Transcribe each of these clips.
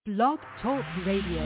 Blog Talk Radio.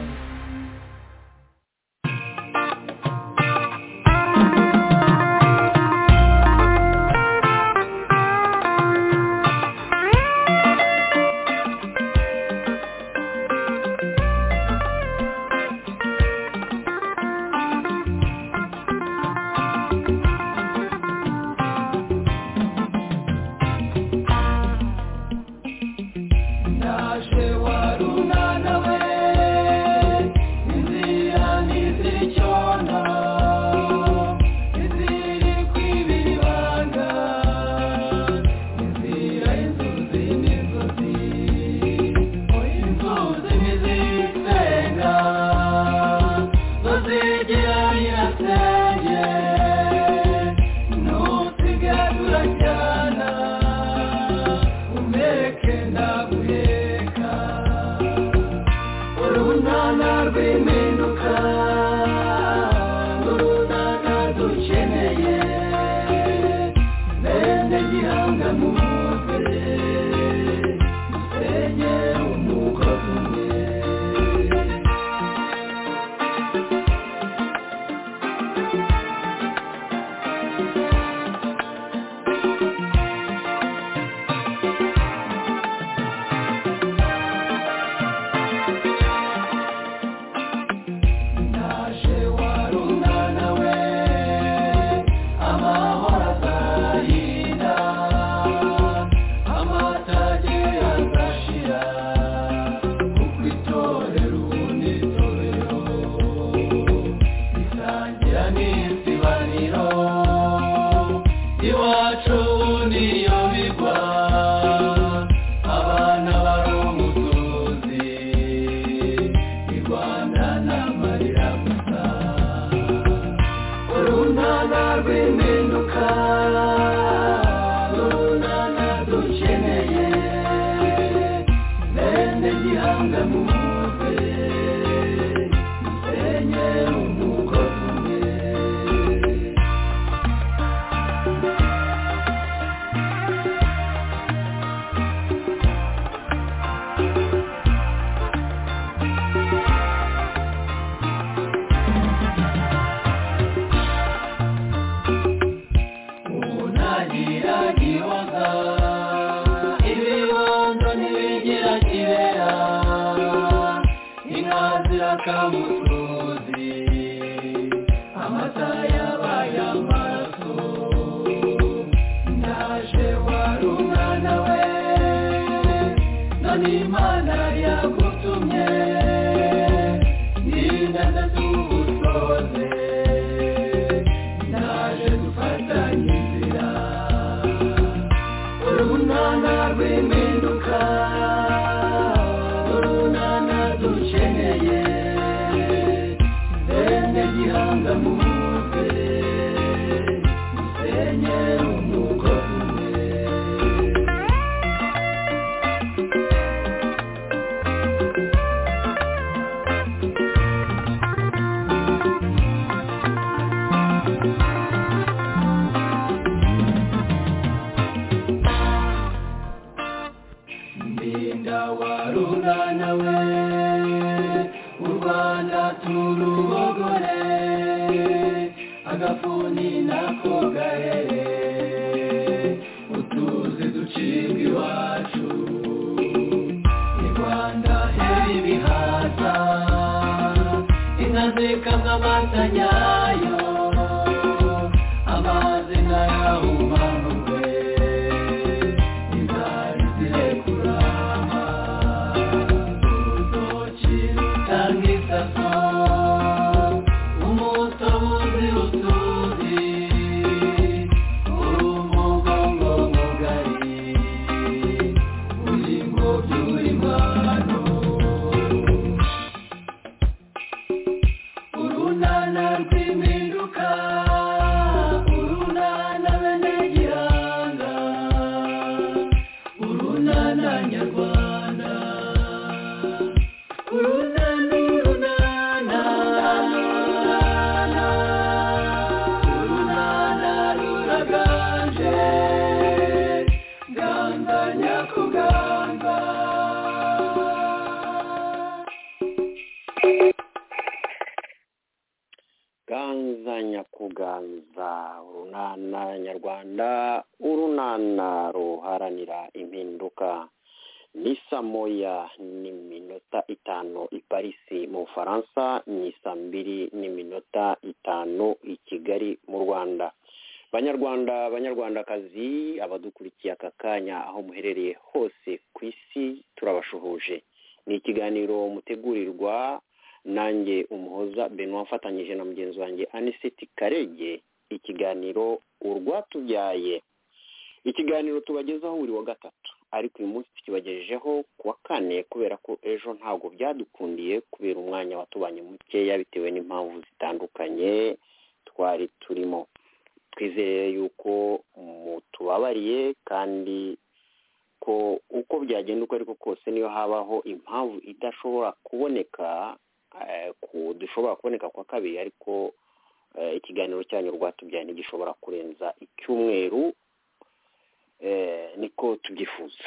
Nana, gusangiza urunana nyarwanda urunana ruharanira impinduka ni saa moya n'iminota itanu i parisi mu bufaransa ni saa mbiri n'iminota itanu i kigali mu rwanda banyarwanda banyarwandakazi abadukurikiye aka kanya aho muherereye hose ku isi turabashuhuje ni ikiganiro mutegurirwa nanjye umuhoza benoit afatanyije na mugenzi wanjye anisiti karege ikiganiro urwatubyaye ikiganiro tubagezaho buri wa gatatu ariko uyu munsi tukibagejejeho ku wa kane kubera ko ejo ntabwo byadukundiye kubera umwanya watubanye mukeya bitewe n'impamvu zitandukanye twari turimo twizere yuko mutubabariye kandi ko uko byagenda uko ariko kose niyo habaho impamvu idashobora kuboneka dushobora kuboneka kwa kabiri ariko ikiganiro cyanyu rwatubyaye ntigishobora kurenza icyumweru niko tubyifuza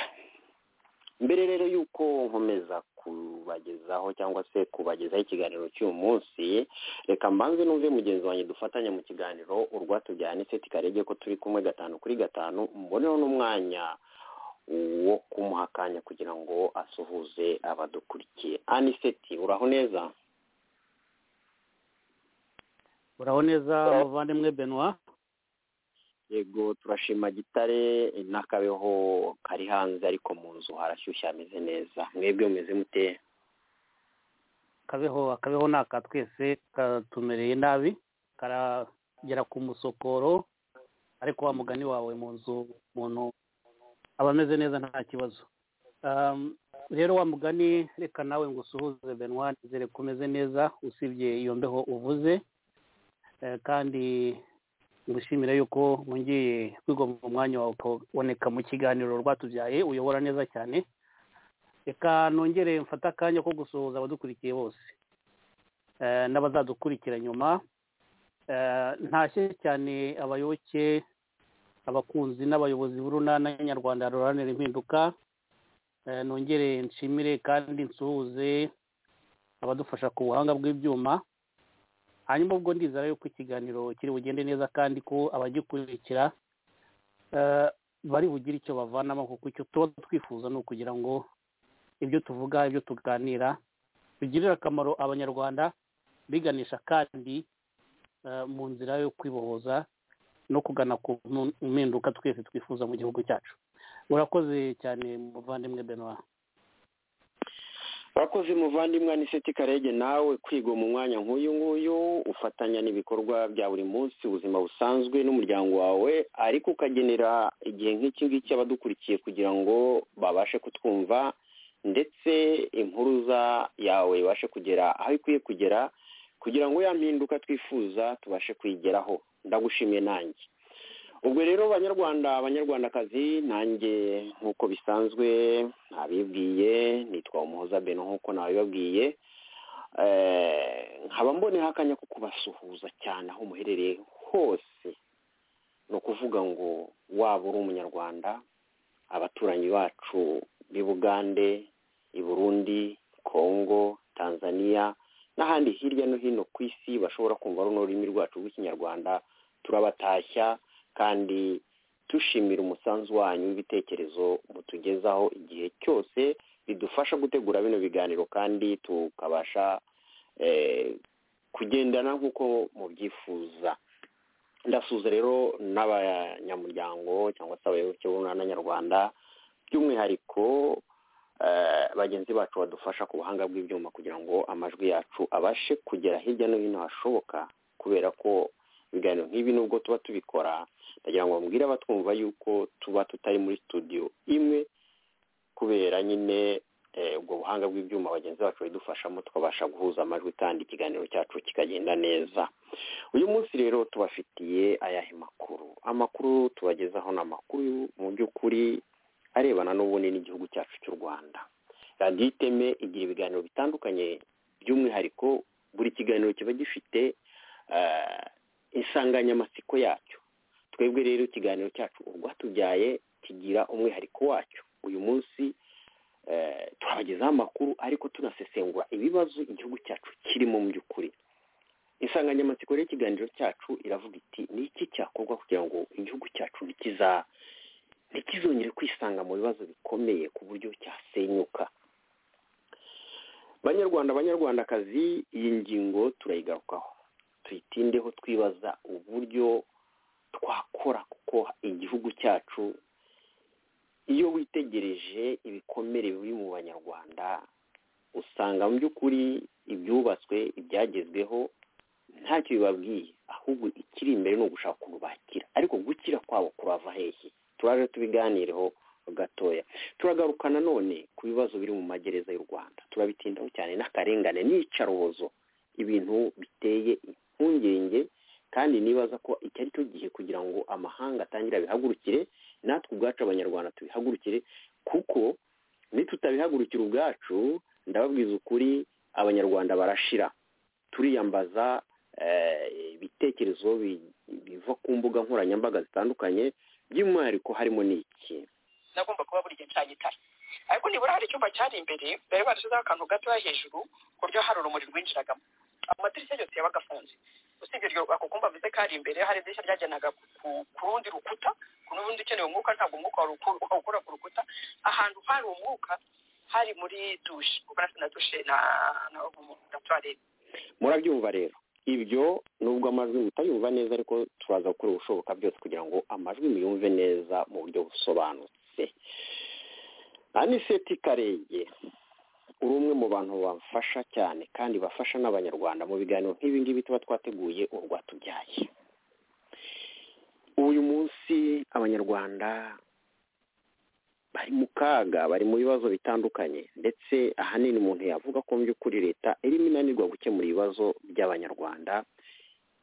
mbere rero y'uko nkomeza kubagezaho cyangwa se kubagezaho ikiganiro cy'uyu munsi reka mbanze numve mugenzi wanjye dufatanya mu kiganiro urwatubyaye n'iseti karege ko turi kumwe gatanu kuri gatanu mboneho n'umwanya wo kumuha akanya kugira ngo asuhuze abadukurikiye aniseti uraho neza uraho neza muvandimwe benwa yego turashima gitare n'akabeho kari hanze ariko mu nzu harashyushye hameze neza mwebwe mumeze mute akabeho akabeho ni aka twese katumereye nabi karagera ku musokoro ariko wa mugani wawe mu nzu umuntu aba ameze neza nta kibazo rero wa mugani reka nawe ngo usuhuze benwa nizere ko umeze neza usibye iyo mbeho uvuze kandi ngushimira yuko wongeye kwigomba umwanya wawe ukaboneka mu kiganiro rwatubyaye uyobora neza cyane reka nongere mfate akanya ko gusuhuza abadukurikiye bose n'abazadukurikira nyuma ntashye cyane abayoboke abakunzi n'abayobozi b'urunana nyarwanda ruharanira impinduka nongere nshimire kandi nsuhuze abadufasha ku buhanga bw'ibyuma hanyuma ubwo ndizera yuko ikiganiro kiri bugende neza kandi ko abagikurikira bari bugire icyo bavanamo kuko icyo tuba twifuza ni ukugira ngo ibyo tuvuga ibyo tuganira bigirire akamaro abanyarwanda biganisha kandi mu nzira yo kwibohoza no kugana ku mpinduka twese twifuza mu gihugu cyacu urakoze cyane muvandimwe benoit urakoze muvandimwe aniseti karege nawe kwiga mu mwanya nk'uyu nguyu ufatanya n'ibikorwa bya buri munsi ubuzima busanzwe n'umuryango wawe ariko ukagenera igihe nk'iki ngiki abadukurikiye kugira ngo babashe kutwumva ndetse impuruza yawe ibashe kugera aho ikwiye kugera kugira ngo ya mpinduka twifuza tubashe kuyigeraho ndagushimiye nanjye ubwo rero banyarwanda abanyarwandakazi nanjye nk'uko bisanzwe nabibwiye nitwa umuhoza beno nk'uko nabibabwiye nkaba mboneho akanya ko kubasuhuza cyane aho muherereye hose ni ukuvuga ngo waba uri umunyarwanda abaturanyi bacu b'i bugande i burundi kongo tanzania n'ahandi hirya no hino ku isi bashobora kumva runo rurimi rwacu rw'ikinyarwanda turabatashya kandi dushimira umusanzu wanyu w'ibitekerezo mutugezaho igihe cyose bidufasha gutegura bino biganiro kandi tukabasha kugendana nk'uko mubyifuza ndasuza rero n'abanyamuryango cyangwa se abayoboke b'umwana nyarwanda by'umwihariko bagenzi bacu badufasha ku buhanga bw'ibyuma kugira ngo amajwi yacu abashe kugera hirya no hino hashoboka kubera ko ibiganiro nk'ibi nubwo tuba tubikora ndagira ngo mbwire abatwumva yuko tuba tutari muri studio imwe kubera nyine ubwo buhanga bw'ibyuma bagenzi bacu bidufashamo tukabasha guhuza amajwi kandi ikiganiro cyacu kikagenda neza uyu munsi rero tubafitiye ayahe makuru amakuru tubagezaho ni amakuru mu by'ukuri arebana n'ubunini n'igihugu cyacu cy'u rwanda radiyo iteme igira ibiganiro bitandukanye by'umwihariko buri kiganiro kiba gifite insanganyamatsiko yacyo twebwe rero ikiganiro cyacu urwatubyaye kigira umwihariko wacyo uyu munsi turabagezaho amakuru ariko tunasesengura ibibazo igihugu cyacu kirimo mu by'ukuri insanganyamatsiko rero ikiganiro cyacu iravuga iti ni iki cyakorwa kugira ngo igihugu cyacu nikiza ntikizongere kwisanga mu bibazo bikomeye ku buryo cyasenyuka banyarwanda banyarwandakazi iyi ngingo turayigarukaho tuyitindeho twibaza uburyo twakora kuko igihugu cyacu iyo witegereje ibikomere biri mu banyarwanda usanga mu by'ukuri ibyubatswe ibyagezweho ntacyo bibabwiye ahubwo ikiri imbere ni ugushaka ukuntu bakira ariko gukira kwabo kurava hehe turaje tubiganireho gatoya turagaruka nanone ku bibazo biri mu magereza y'u rwanda turabitindaho cyane n'akarengane n'iyicarubozo ibintu biteye impungenge kandi nibaza ko iki ari cyo gihe kugira ngo amahanga atangire abihagurukire natwe ubwacu abanyarwanda tubihagurukire kuko nitutabihagurukira ubwacu ndababwiza ukuri abanyarwanda barashira turiyambaza ibitekerezo biva ku mbuga nkoranyambaga zitandukanye by'umwihariko harimo n'iki nagomba kuba buri gihe ncanye itara ariko nibura hari icyumba cyari imbere bari barashyizeho akantu gatoya hejuru ku buryo hari urumuri rwinjiragamo amadirishya yose yabaga afunze usibye ako kumba mvuze ko hari imbere hari idirishya ryajyanaga ku rundi rukuta ku rundi ukeneye umwuka ntabwo umwuka wawukura ku rukuta ahantu hari umwuka hari muri dushe kuko natwe na dushe na na tuwarete murabyumva rero ibyo nubwo amajwi mutayumva neza ariko turaza gukora ubushoboka byose kugira ngo amajwi muyumve neza mu buryo busobanutse aniseti karenge uri umwe mu bantu bafasha cyane kandi bafasha n'abanyarwanda mu biganiro nk'ibi ngibi tuba twateguye urwatubyaye uyu munsi abanyarwanda bari mu kaga bari mu bibazo bitandukanye ndetse ahanini umuntu yavuga ko mu by'ukuri leta irimo inanirwa gukemura ibibazo by'abanyarwanda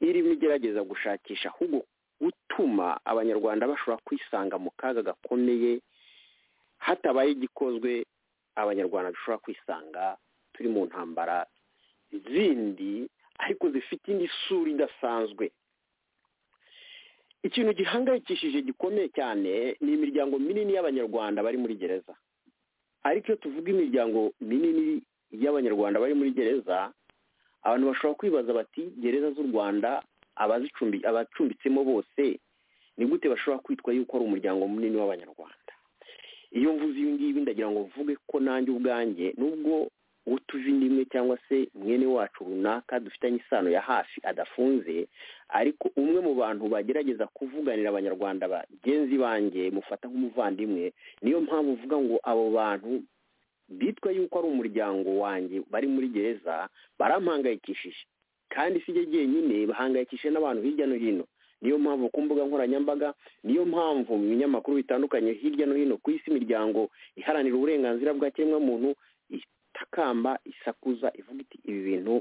irimo igerageza gushakisha ahubwo gutuma abanyarwanda bashobora kwisanga mu kaga gakomeye hatabaye igikozwe abanyarwanda dushobora kwisanga turi mu ntambara zindi ariko zifite indi sura idasanzwe ikintu gihangayikishije gikomeye cyane ni imiryango minini y'abanyarwanda bari muri gereza ariko iyo tuvuga imiryango minini y'abanyarwanda bari muri gereza abantu bashobora kwibaza bati gereza z'u rwanda abacumbitsemo bose ni gute bashobora kwitwa yuko ari umuryango munini w'abanyarwanda iyo mvuze ibi ngibi ndagira ngo mvuge ko nanjye ubwanjye nubwo uwo tuzi indimwe cyangwa se mwene wacu runaka dufitanye isano ya hafi adafunze ariko umwe mu bantu bagerageza kuvuganira abanyarwanda bagenzi banjye mufata nk'umuvandimwe niyo mpamvu uvuga ngo abo bantu bitwa yuko ari umuryango wanjye bari muri gereza barampangayikishije kandi si jye jyenyine bahangayikishije n'abantu hirya no hino niyo mpamvu ku mbuga nkoranyambaga niyo mpamvu mu binyamakuru bitandukanye hirya no hino ku isi imiryango iharanira uburenganzira bwa kiremwamuntu itakamba isakuza ivuga iti ibi bintu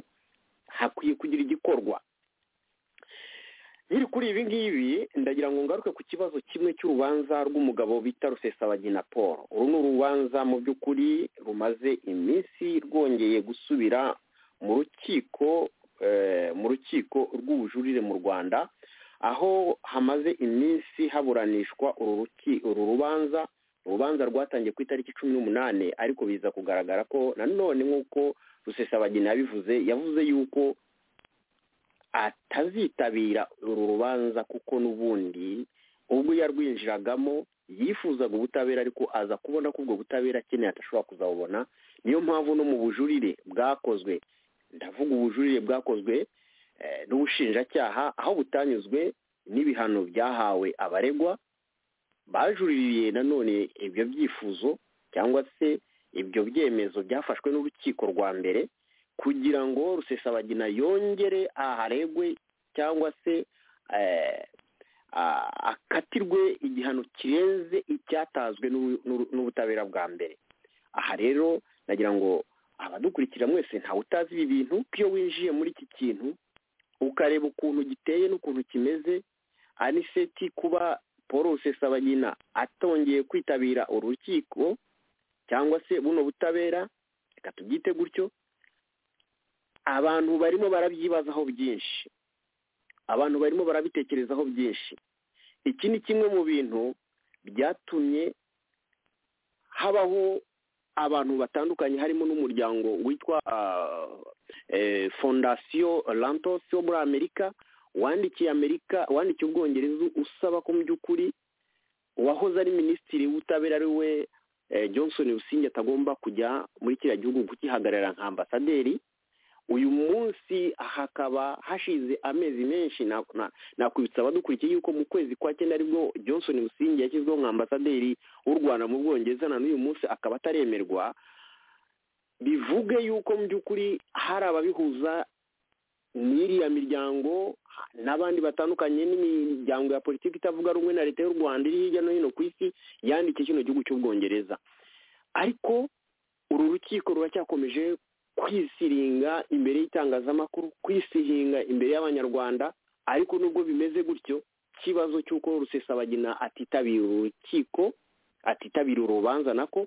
hakwiye kugira igikorwa nkiri kuri ibi ngibi ndagira ngo ngaruke ku kibazo kimwe cy'urubanza rw'umugabo bita rusesabagina paul uru ni urubanza mu by'ukuri rumaze iminsi rwongeye gusubira mu rukiko mu rukiko rw'ubujurire mu rwanda aho hamaze iminsi haburanishwa uru rubanza urubanza rwatangiye ku itariki cumi n'umunani ariko biza kugaragara ko nanone nk'uko rusesabagina yabivuze yavuze yuko atazitabira uru rubanza kuko n'ubundi ubwo yarwinjiragamo yifuzaga ubutabera ariko aza kubona ko ubwo butabera akeneye atashobora kuzabubona niyo mpamvu no mu bujurire bwakozwe ndavuga ubujurire bwakozwe n'ubushinjacyaha aho butanyuzwe n'ibihano byahawe abaregwa bajuriririye nanone ibyo byifuzo cyangwa se ibyo byemezo byafashwe n'urukiko rwa mbere kugira ngo rusesabagina yongere aharegwe cyangwa se akatirwe igihano kirenze icyatazwe n'ubutabera bwa mbere aha rero nagira ngo abadukurikira mwese ntawe utazi ibi bintu iyo winjiye muri iki kintu ukareba ukuntu giteye n'ukuntu kimeze aniseti kuba paul rusesabagina atongeye kwitabira urukiko cyangwa se buno butabera reka tubyite gutyo abantu barimo barabyibazaho byinshi abantu barimo barabitekerezaho byinshi iki ni kimwe mu bintu byatumye habaho abantu batandukanye harimo n'umuryango witwa fondasiyo rantosi wo muri amerika wandikiye amerika wandikiye ubwongereza usaba ko mu by'ukuri uwahoze ari minisitiri w'ubutabera ari we johnson Busingye atagomba kujya muri kiriya gihugu kukihagarara nka ambasaderi uyu munsi hakaba hashize amezi menshi nakwibutsa abadukurikiye yuko mu kwezi kwa cyenda aribwo johnson Busingye yashyizweho nka ambasaderi w'u rwanda mu bwongereza na n'uyu munsi akaba ataremerwa bivuge yuko mu by'ukuri hari ababihuza n'iriya miryango n'abandi batandukanye n'imiryango ya politiki itavuga rumwe na leta y'u rwanda iri hirya no hino ku isi yandikiye kino gihugu cy'ubwongereza ariko uru rukiko ruracyakomeje kwisiringa imbere y'itangazamakuru kwisihinga imbere y'abanyarwanda ariko nubwo bimeze gutyo ikibazo cy'uko rusesabagina atitabira urukiko atitabira urubanza nako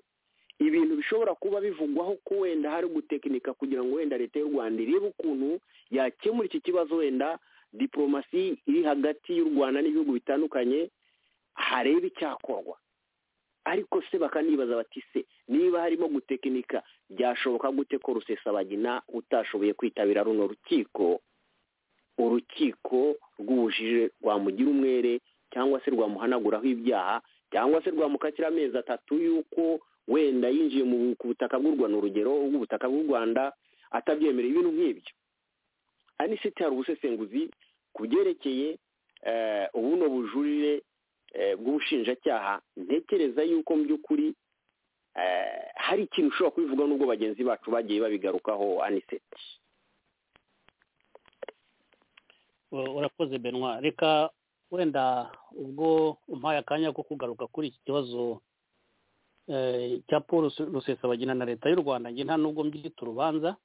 ibintu bishobora kuba bivugwaho ko wenda hari gutekinika kugira ngo wenda leta y'u rwanda irebe ukuntu yakemura iki kibazo wenda diporomasi iri hagati y'u rwanda n'ibihugu bitandukanye harebe icyakorwa ariko se bakanibaza bati se niba harimo gutekinika byashoboka gute ko rusesabagina utashoboye kwitabira runo rukiko urukiko rw'ubujije rwamugira umwere cyangwa se rwamuhanaguraho ibyaha cyangwa se rwamukakira amezi atatu y'uko wenda yinjiye mu butaka bw'u rwanda urugero bw'ubutaka bw'u rwanda atabyemereye ibintu nk'ibyo hari n'iseti hari ubusesenguzi ku byerekeye ubuno bujurire bw'ubushinjacyaha ntekereza yuko mu by'ukuri hari ikintu ushobora kubivuga n'ubwo bagenzi bacu bagiye babigarukaho aniseti urakoze benwa reka wenda ubwo umpaye akanya ko kugaruka kuri iki kibazo cya paul rusesabagina na leta y'u rwanda njye nta nubwo mbyita urubanza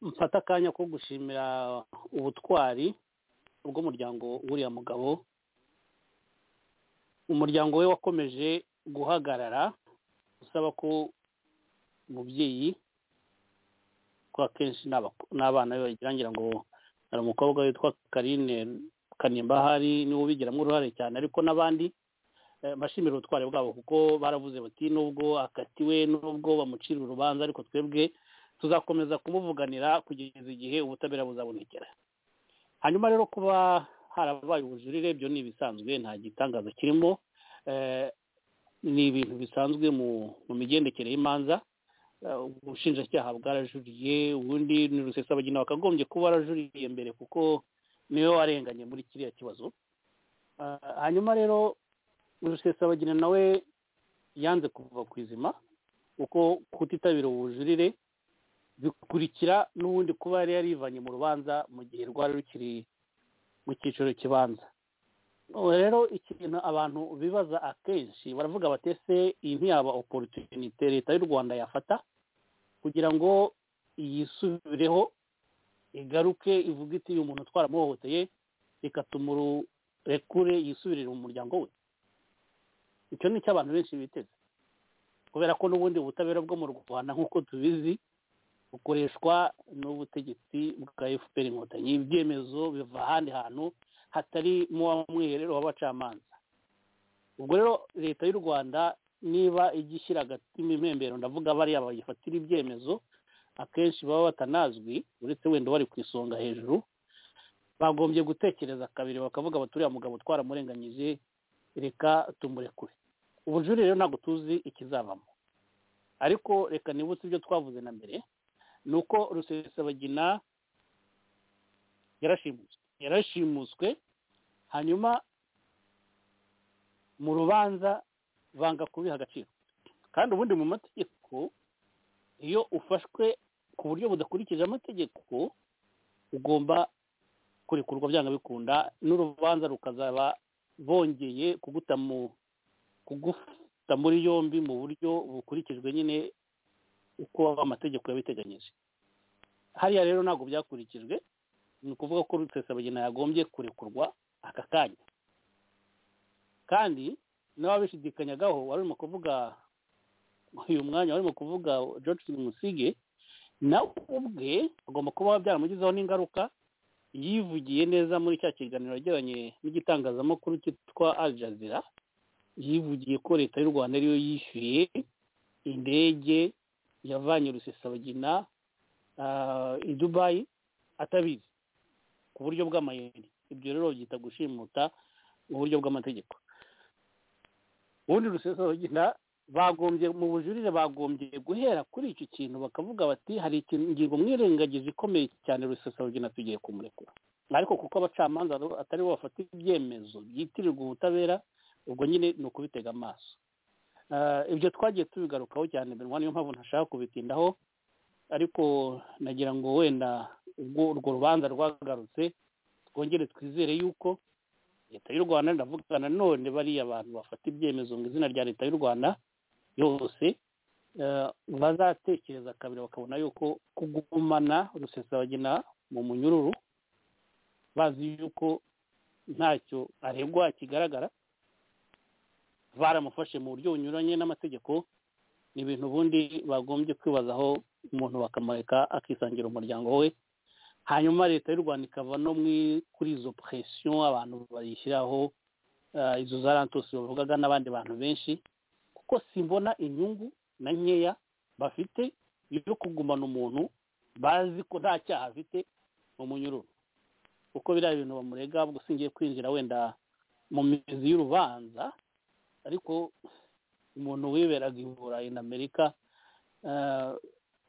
mfata akanya ko gushimira ubutwari bw'umuryango w'uriya mugabo umuryango we wakomeje guhagarara usaba ko umubyeyi ko akenshi n'abana be bagira ngo hari umukobwa witwa karine kanimba ahari niwe ubigiramo uruhare cyane ariko n'abandi bashimira ubutwari bwabo kuko baravuze bati nubwo akatiwe nubwo bamucira urubanza ariko twebwe tuzakomeza kumuvuganira kugeza igihe ubutabera buzabonekera hanyuma rero kuba harabaye ubujurire byo ni ibisanzwe nta gitangazo kirimo ni ibintu bisanzwe mu migendekere y'imanza ubushinjacyaha bwarajuriye ubundi ni rusesabagina wakagombye kuba warajuriye mbere kuko niwe warenganye muri kiriya kibazo hanyuma rero rusesabagina nawe yanze kuva ku izima kuko kutitabira ubujurire bikurikira n'ubundi kuba yari yarivanye mu rubanza mu gihe rwari rukiri mu cyiciro kibanza rero ikintu abantu bibaza akenshi baravuga batese iyi ntiyaba oporotunite leta y'u rwanda yafata kugira ngo yisubireho igaruke ivuga iti uyu muntu twaramuhohoteye reka tumurekure yisubirire mu muryango we icyo ni cyo abantu benshi biteze kubera ko n'ubundi ubutabera bwo mu rwanda nk'uko tubizi bukoreshwa n'ubutegetsi bwa efuperi inkotanyi ibyemezo biva ahandi hantu hatari mu mwiherero w'abacamanza ubwo rero leta y'u rwanda niba ijya ishyira agati mu impembero ndavuga bariya bayifatira ibyemezo akenshi baba batanazwi uretse wenda bari ku isonga hejuru bagombye gutekereza kabiri bakavuga baturiya mugabo twaramurenganyije reka tumurekure ubujurire rero ntabwo tuzi ikizavamo ariko reka nibutse ibyo twavuze na mbere ni uko rusesabagina yarashimuswe hanyuma mu rubanza banga kubiha agaciro kandi ubundi mu mategeko iyo ufashwe ku buryo budakurikije amategeko ugomba kurekurwa byanga bikunda n'urubanza rukazaba bongeye kuguta muri yombi mu buryo bukurikijwe nyine uko amategeko yabiteganyije hariya rero ntabwo byakurikijwe ni ukuvuga ko rusesabagina yagombye kurekurwa aka kanya kandi n'ababishidikanyagaho warimo kuvuga uyu mwanya warimo kuvuga george musige nawe ubwe agomba kuba byaramugizeho n'ingaruka yivugiye neza muri cya kiganiro yagiranye n'igitangazamakuru cyitwa Al Jazeera yivugiye ko leta y'u rwanda ariyo yishyuye indege yavanye rusesabagina ah, i dubayi atabizi ku buryo bw'amayeri ibyo rero babyita gushimuta mu buryo bw'amategeko ubundi rusesabagina bagombye mu bujurire bagombye guhera kuri icyo kintu bakavuga bati hari ikintu ingingo mwirengagiza ikomeye cyane rusesabagina tugiye kumurekura ariko kuko abacamanza atari bo bafata ibyemezo byitirirwa ubutabera ubwo nyine ni ukubitega amaso Ah, ibyo twagiye tubigarukaho cyane mbere niyo mpamvu ntashaka kubitindaho ariko nagira ngo wenda ubwo urwo rubanza rwagarutse twongere twizere yuko leta y'u rwanda ndavuga nanone bariya bantu bafata ibyemezo mu izina rya leta y'u rwanda yose eh, bazatekereza kabiri bakabona yuko kugumana rusesabagina mu munyururu bazi yuko ntacyo aregwa kigaragara baramufashe mu buryo bunyuranye n'amategeko ni ibintu ubundi bagombye kwibazaho umuntu bakamureka akisangira umuryango we hanyuma leta y'u rwanda ikava no muri kuri izo presiyo abantu bayishyiraho ah, izo za rantosi bavugaga n'abandi bantu benshi kuko simbona inyungu na nkeya bafite yo kugumana umuntu bazi ko nta cyaha afite mu munyururu kuko biriya bintu bamurega ubwo singiye kwinjira wenda mu mizi y'urubanza ariko umuntu wiberaga i burayi na amerika ah,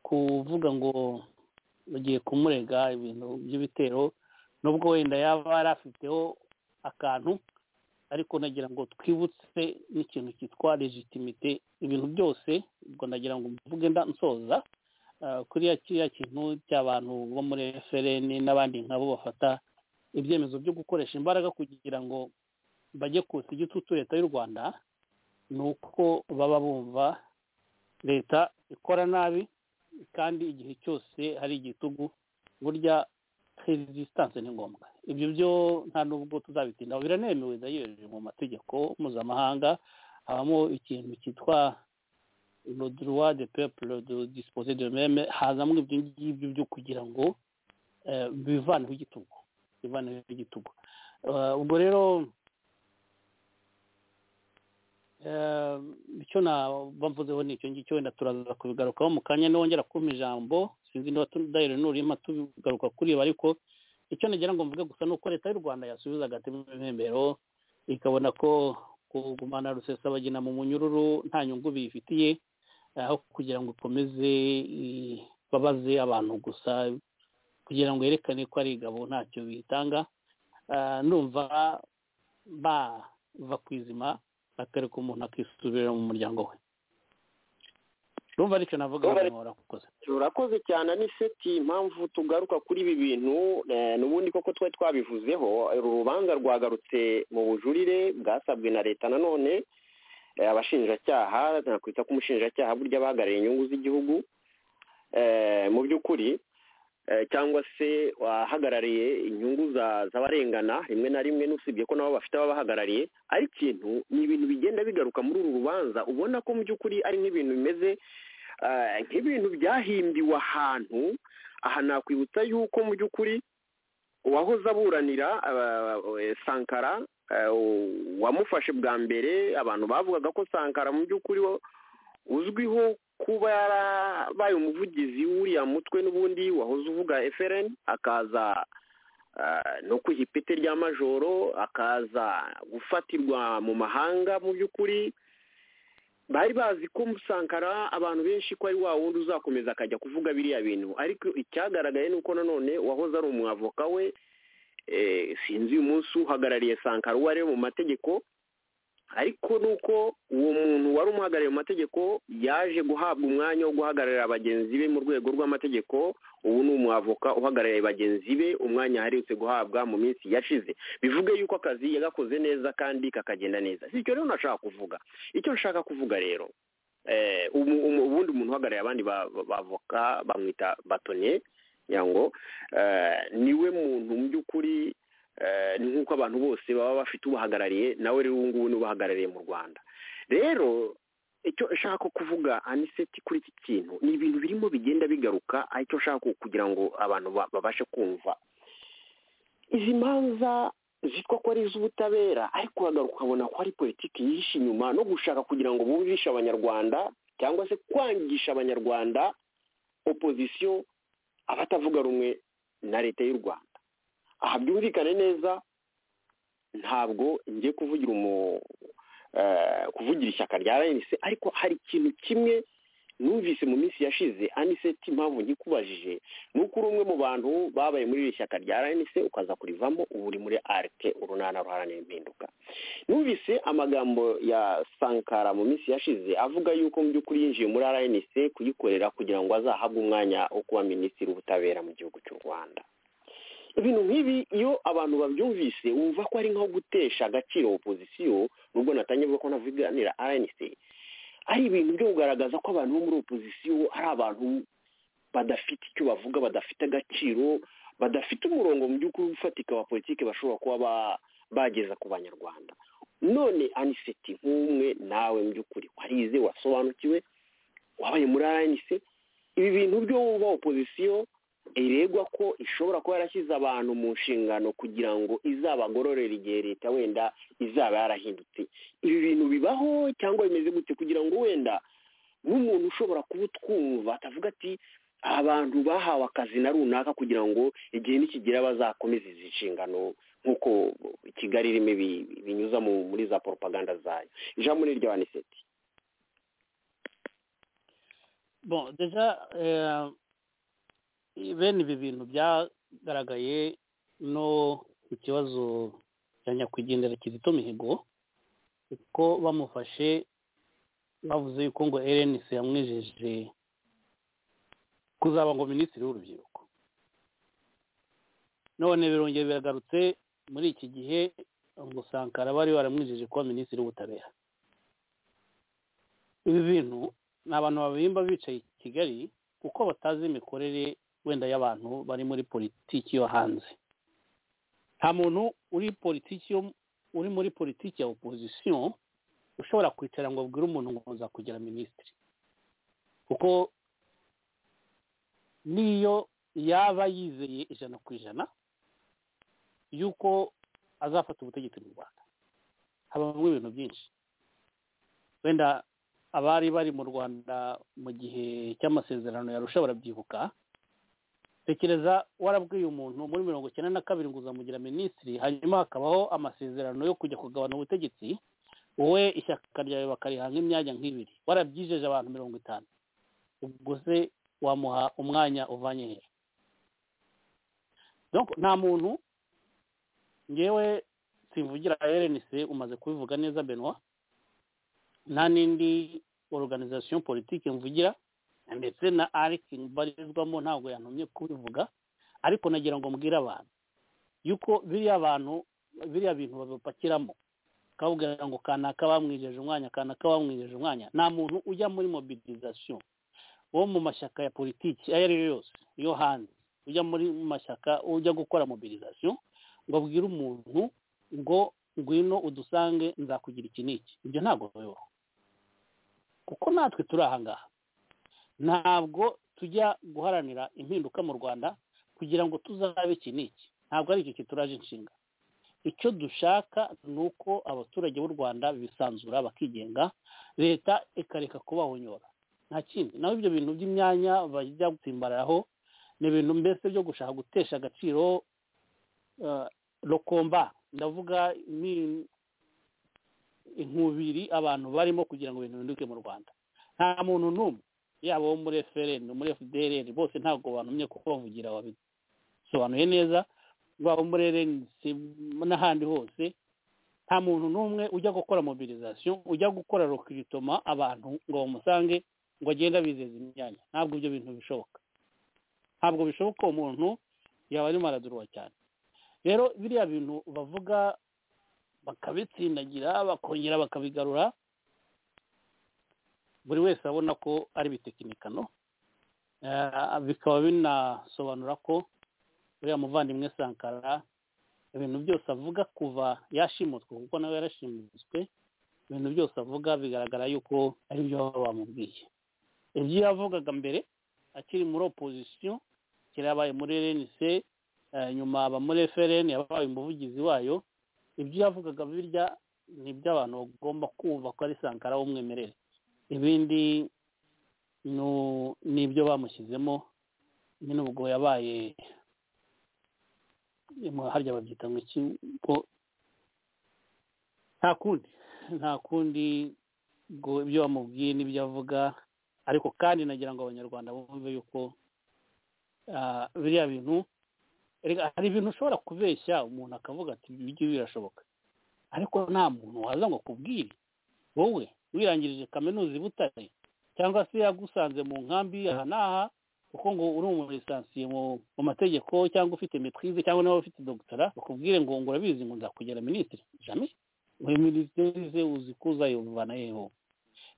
kuvuga ngo bagiye kumurega ibintu by'ibitero nubwo wenda yaba yari afiteho akantu ariko nagira ngo twibutse n'ikintu cyitwa legitimite ibintu byose ubwo nagira ngo mvuge nda- nsoza ah, kuriya kiriya kintu cy'abantu bo muri FLN n'abandi nkabo bafata ibyemezo byo gukoresha imbaraga kugira ngo bajye kutsa igitutu leta y'u rwanda ni uko baba bumva leta ikora nabi kandi igihe cyose hari igitugu burya resistance ni ngombwa ibyo byo nta n'ubwo tuzabitindaho biranemewe ndayireje mu mategeko mpuzamahanga habamo ikintu cyitwa le droit de peuple de disposer de meme hazamo ibyo ngibyo byo kugira ngo eh, bivaneho igitugu bivaneho igitugu Eh, ubwo rero Eh, icyo naba mvuzeho ni icyo ngicyo wenda turaza kubigarukaho mu kanya nongera kumpa ijambo sinzi niba tudahira n'urima tubigaruka kuri ibi ariko icyo nagira ngo mvuge gusa ni uko leta y'u rwanda yasubiza agatema impembero ikabona ko kugumana rusesabagina mu munyururu nta nyungu biyifitiye eh, aho kugira ngo ikomeze ibabaze abantu gusa kugira ngo yerekane ko ari igabo ntacyo biyitanga Ah, ndumva bava ku izima akareka umuntu akisubirira mu muryango we urumva aricyo navuga Urumva ari- nkora kukoze turakoze cyane aniseti impamvu tugaruka kuri ibi bintu eh, n'ubundi koko twari twabivuzeho uru rubanza rwagarutse mu bujurire bwasabwe na leta nanone eh, abashinjacyaha nakwita ko umushinjacyaha burya abahagarariye inyungu z'igihugu eh, mu by'ukuri eh, cyangwa se wahagarariye inyungu za- z'abarengana rimwe na rimwe n'usibye ko nabo bafite ababahagarariye ari ikintu ni ibintu bigenda bigaruka muri uru rubanza ubona ko mu by'ukuri ari nk'ibintu bimeze eh, nk'ibintu byahimbiwe ahantu aha nakwibutsa yuko mu by'ukuri uwahoze aburanira eh, eh, sankara eh, wamufashe bwa mbere abantu bavugaga ko sankara mu by'ukuri wo- uzwiho kuba yarabaye umuvugizi w'uriya mutwe n'ubundi wahoze uvuga FLN akaza eh, no kwiha ipeti rya majoro akaza gufatirwa mu mahanga mu by'ukuri bari bazi ko musankara abantu benshi ko ari wa wundi uzakomeza akajya kuvuga biriya bintu ariko icyagaragaye ni uko nanone uwahoze ari umwavoka we eh, sinzi uyu munsi uhagarariye sankara uwo ari we mu mategeko ariko ni uko uwo muntu wari umuhagarariye mu mategeko yaje guhabwa umwanya wo guhagararira bagenzi be mu rwego rw'amategeko ubu ni umwavoka uhagarariye bagenzi be umwanya aherutse guhabwa mu minsi yashize bivuge yuko akazi yagakoze neza kandi kakagenda neza si icyo rero nashaka kuvuga icyo nshaka kuvuga rero eh, umu- umu- ubundi umuntu uhagarariye abandi ba- ba- bavoka bamwita batoniye kugira ngo eh, niwe muntu mu by'ukuri eh, ni nk'uko abantu bose baba bafite ubahagarariye nawe rero ubu ngubu ni we ubahagarariye mu rwanda rero icyo nshaka kuvuga aniseti kuri iki kintu ni ibintu birimo bigenda bigaruka aho icyo nshaka ku- kugira ngo abantu ba- babashe kumva izi manza zitwa ko ari iz'ubutabera ariko ukabona ko ari politiki yihishe inyuma no gushaka kugira ngo bumvishe abanyarwanda cyangwa se kwangisha abanyarwanda opozisiyo abatavuga rumwe na leta y'u rwanda aha byumvikane neza ntabwo ngiye kuvugira umu kuvugira ishyaka rya rnc ariko hari ikintu kimwe numvise mu minsi yashize aniseti impamvu ngikubajije ni uko uri umwe mu bantu babaye muri iri shyaka rya rnc ukaza kurivamo ubu uri muri arike urunana ruharanira impinduka numvise amagambo ya sankara mu minsi yashize avuga yuko mu by'ukuri yinjiye muri rnc kuyikorera kugira ngo azahabwe umwanya wo kuba minisitiri w'ubutabera mu gihugu cy'u rwanda ibintu nk'ibi iyo abantu babyumvise wumva ko ari nko gutesha agaciro opozisiyo nubwo natangiye avuga ko navuganira rnc ari ibintu byo kugaragaza ko abantu bo muri opozisiyo ari abantu badafite icyo bavuga badafite agaciro badafite umurongo mu by'ukuri ufatika wa politiki bashobora kuba bageza ku banyarwanda none aniseti nk'umwe nawe mu by'ukuri warize wasobanukiwe wabaye muri rnc ibi bintu byo wumva opozisiyo iregwa ko ishobora kuba yarashyize abantu mu nshingano kugira ngo izabagororere igihe leta wenda izaba yarahindutse ibi bintu bibaho cyangwa bimeze gute kugira ngo wenda nk'umuntu ushobora kuba utwumva atavuga ati abantu bahawe akazi na runaka kugira ngo igihe nikigera bazakomeze izi nshingano nk'uko kigali irimo binyuza muri za poropaganda zayo ijambo ni irya waniseti bene ibi bintu byagaragaye no ku kibazo cya nyakwigendera kizito mihigo kuko bamufashe bavuze yuko ngo erenisi yamwijeje kuzaba ngo minisitiri w'urubyiruko none birongeye biragarutse muri iki gihe ngo sankara bari baramwijeje kuba minisitiri w'ubutabera ibi bintu ni abantu babimba bicaye i kigali kuko batazi imikorere wenda y'abantu bari muri politiki yo hanze nta muntu uri politiki uri muri politiki ya opozisiyo ushobora kwicara ngo abwire umuntu ngo kugira minisitiri kuko niyo yaba yizeye ijana ku ijana y'uko azafata ubutegetsi mu rwanda habamo ibintu byinshi wenda abari bari mu rwanda mu gihe cy'amasezerano yarusha barabyibuka tekereza warabwiye umuntu muri mirongo icyenda na kabiri ngo uzamugira minisitiri hanyuma hakabaho amasezerano yo kujya kugabana ubutegetsi wowe ishyaka ryawe bakarihanga imyanya nk'ibiri warabyijeje abantu mirongo itanu ubwo se wamuha umwanya uvanye hejuru nta muntu ngewe simvugira erenise umaze kubivuga neza benoit nta n'indi organization politiki mvugira ndetse na ariki mbarizwamo ntabwo yantumye kubivuga ariko nagira ngo mbwire abantu yuko biriya bantu biriya bintu babipakiramo bakabwira ngo kanaka bamwijeje umwanya kanaka bamwijeje umwanya nta muntu ujya muri mobilization wo mu mashyaka ya politiki ayo ari yo yose yo hanze ujya muri mashyaka ujya gukora mobilization ngo abwire umuntu ngo ngwino udusange nzakugira iki n'iki ibyo ntabwo bibaho kuko natwe turi ahangaha ntabwo tujya guharanira impinduka mu rwanda kugira ngo tuzabe iki n'iki ntabwo ari iki kituraje inshinga icyo dushaka ni uko abaturage b'u rwanda bisanzura bakigenga leta ikareka kubahonyora nta kindi naho ibyo bintu by'imyanya bajya gutsimbararaho ni ibintu mbese byo gushaka gutesha agaciro rokomba ndavuga ni inkubiri abantu barimo kugira ngo ibintu bihinduke mu rwanda nta muntu n'umwe yaba uwo muri efereni muri efudereri bose ntabwo banumye kuko bavugira babisobanuye neza baba muri erenisi n'ahandi hose nta muntu n'umwe ujya gukora mobilizasiyo ujya gukora rokiritoma abantu ngo bamusange ngo agende abizeza imyanya ntabwo ibyo bintu bishoboka ntabwo bishoboka umuntu yaba arimo araduruwa cyane rero biriya bintu bavuga bakabitsindagira bakongera bakabigarura buri wese abona ko ari ibitekinikano bikaba binasobanura ko uriya muvandimwe sankara ibintu byose avuga kuva yashimutswe kuko nawe yarashimutswe ibintu byose avuga bigaragara yuko ari byo baba bamubwiye ibyo yavugaga mbere akiri muri opozisiyo kera yabaye muri rnc nyuma aba muri frn yabaye umuvugizi wayo ibyo yavugaga birya ni iby'abantu bagomba kumva ko ari sankara w'umwimerere ibindi nu- n'ibyo bamushyizemo nyine ubwo yabaye mu- harya babyita ngo iki ngo nta kundi nta kundi ngo ibyo bamubwiye n'ibyo avuga ariko kandi nagira ngo abanyarwanda bumve yuko ah, biriya bintu erega hari ibintu ushobora kubeshya umuntu akavuga ati ibi ngibi birashoboka ariko nta muntu waza ngo akubwire wowe wirangirije kaminuza i butare cyangwa se yagusanze mu nkambi aha n'aha kuko ngo uri umurisansiye mu mu mategeko cyangwa ufite metwize cyangwa niba ufite dogitara bakubwire ngo ngo urabizi ngo nzakugera minisitiri jami muri minisiteri ze uzi ko uzayivana yeho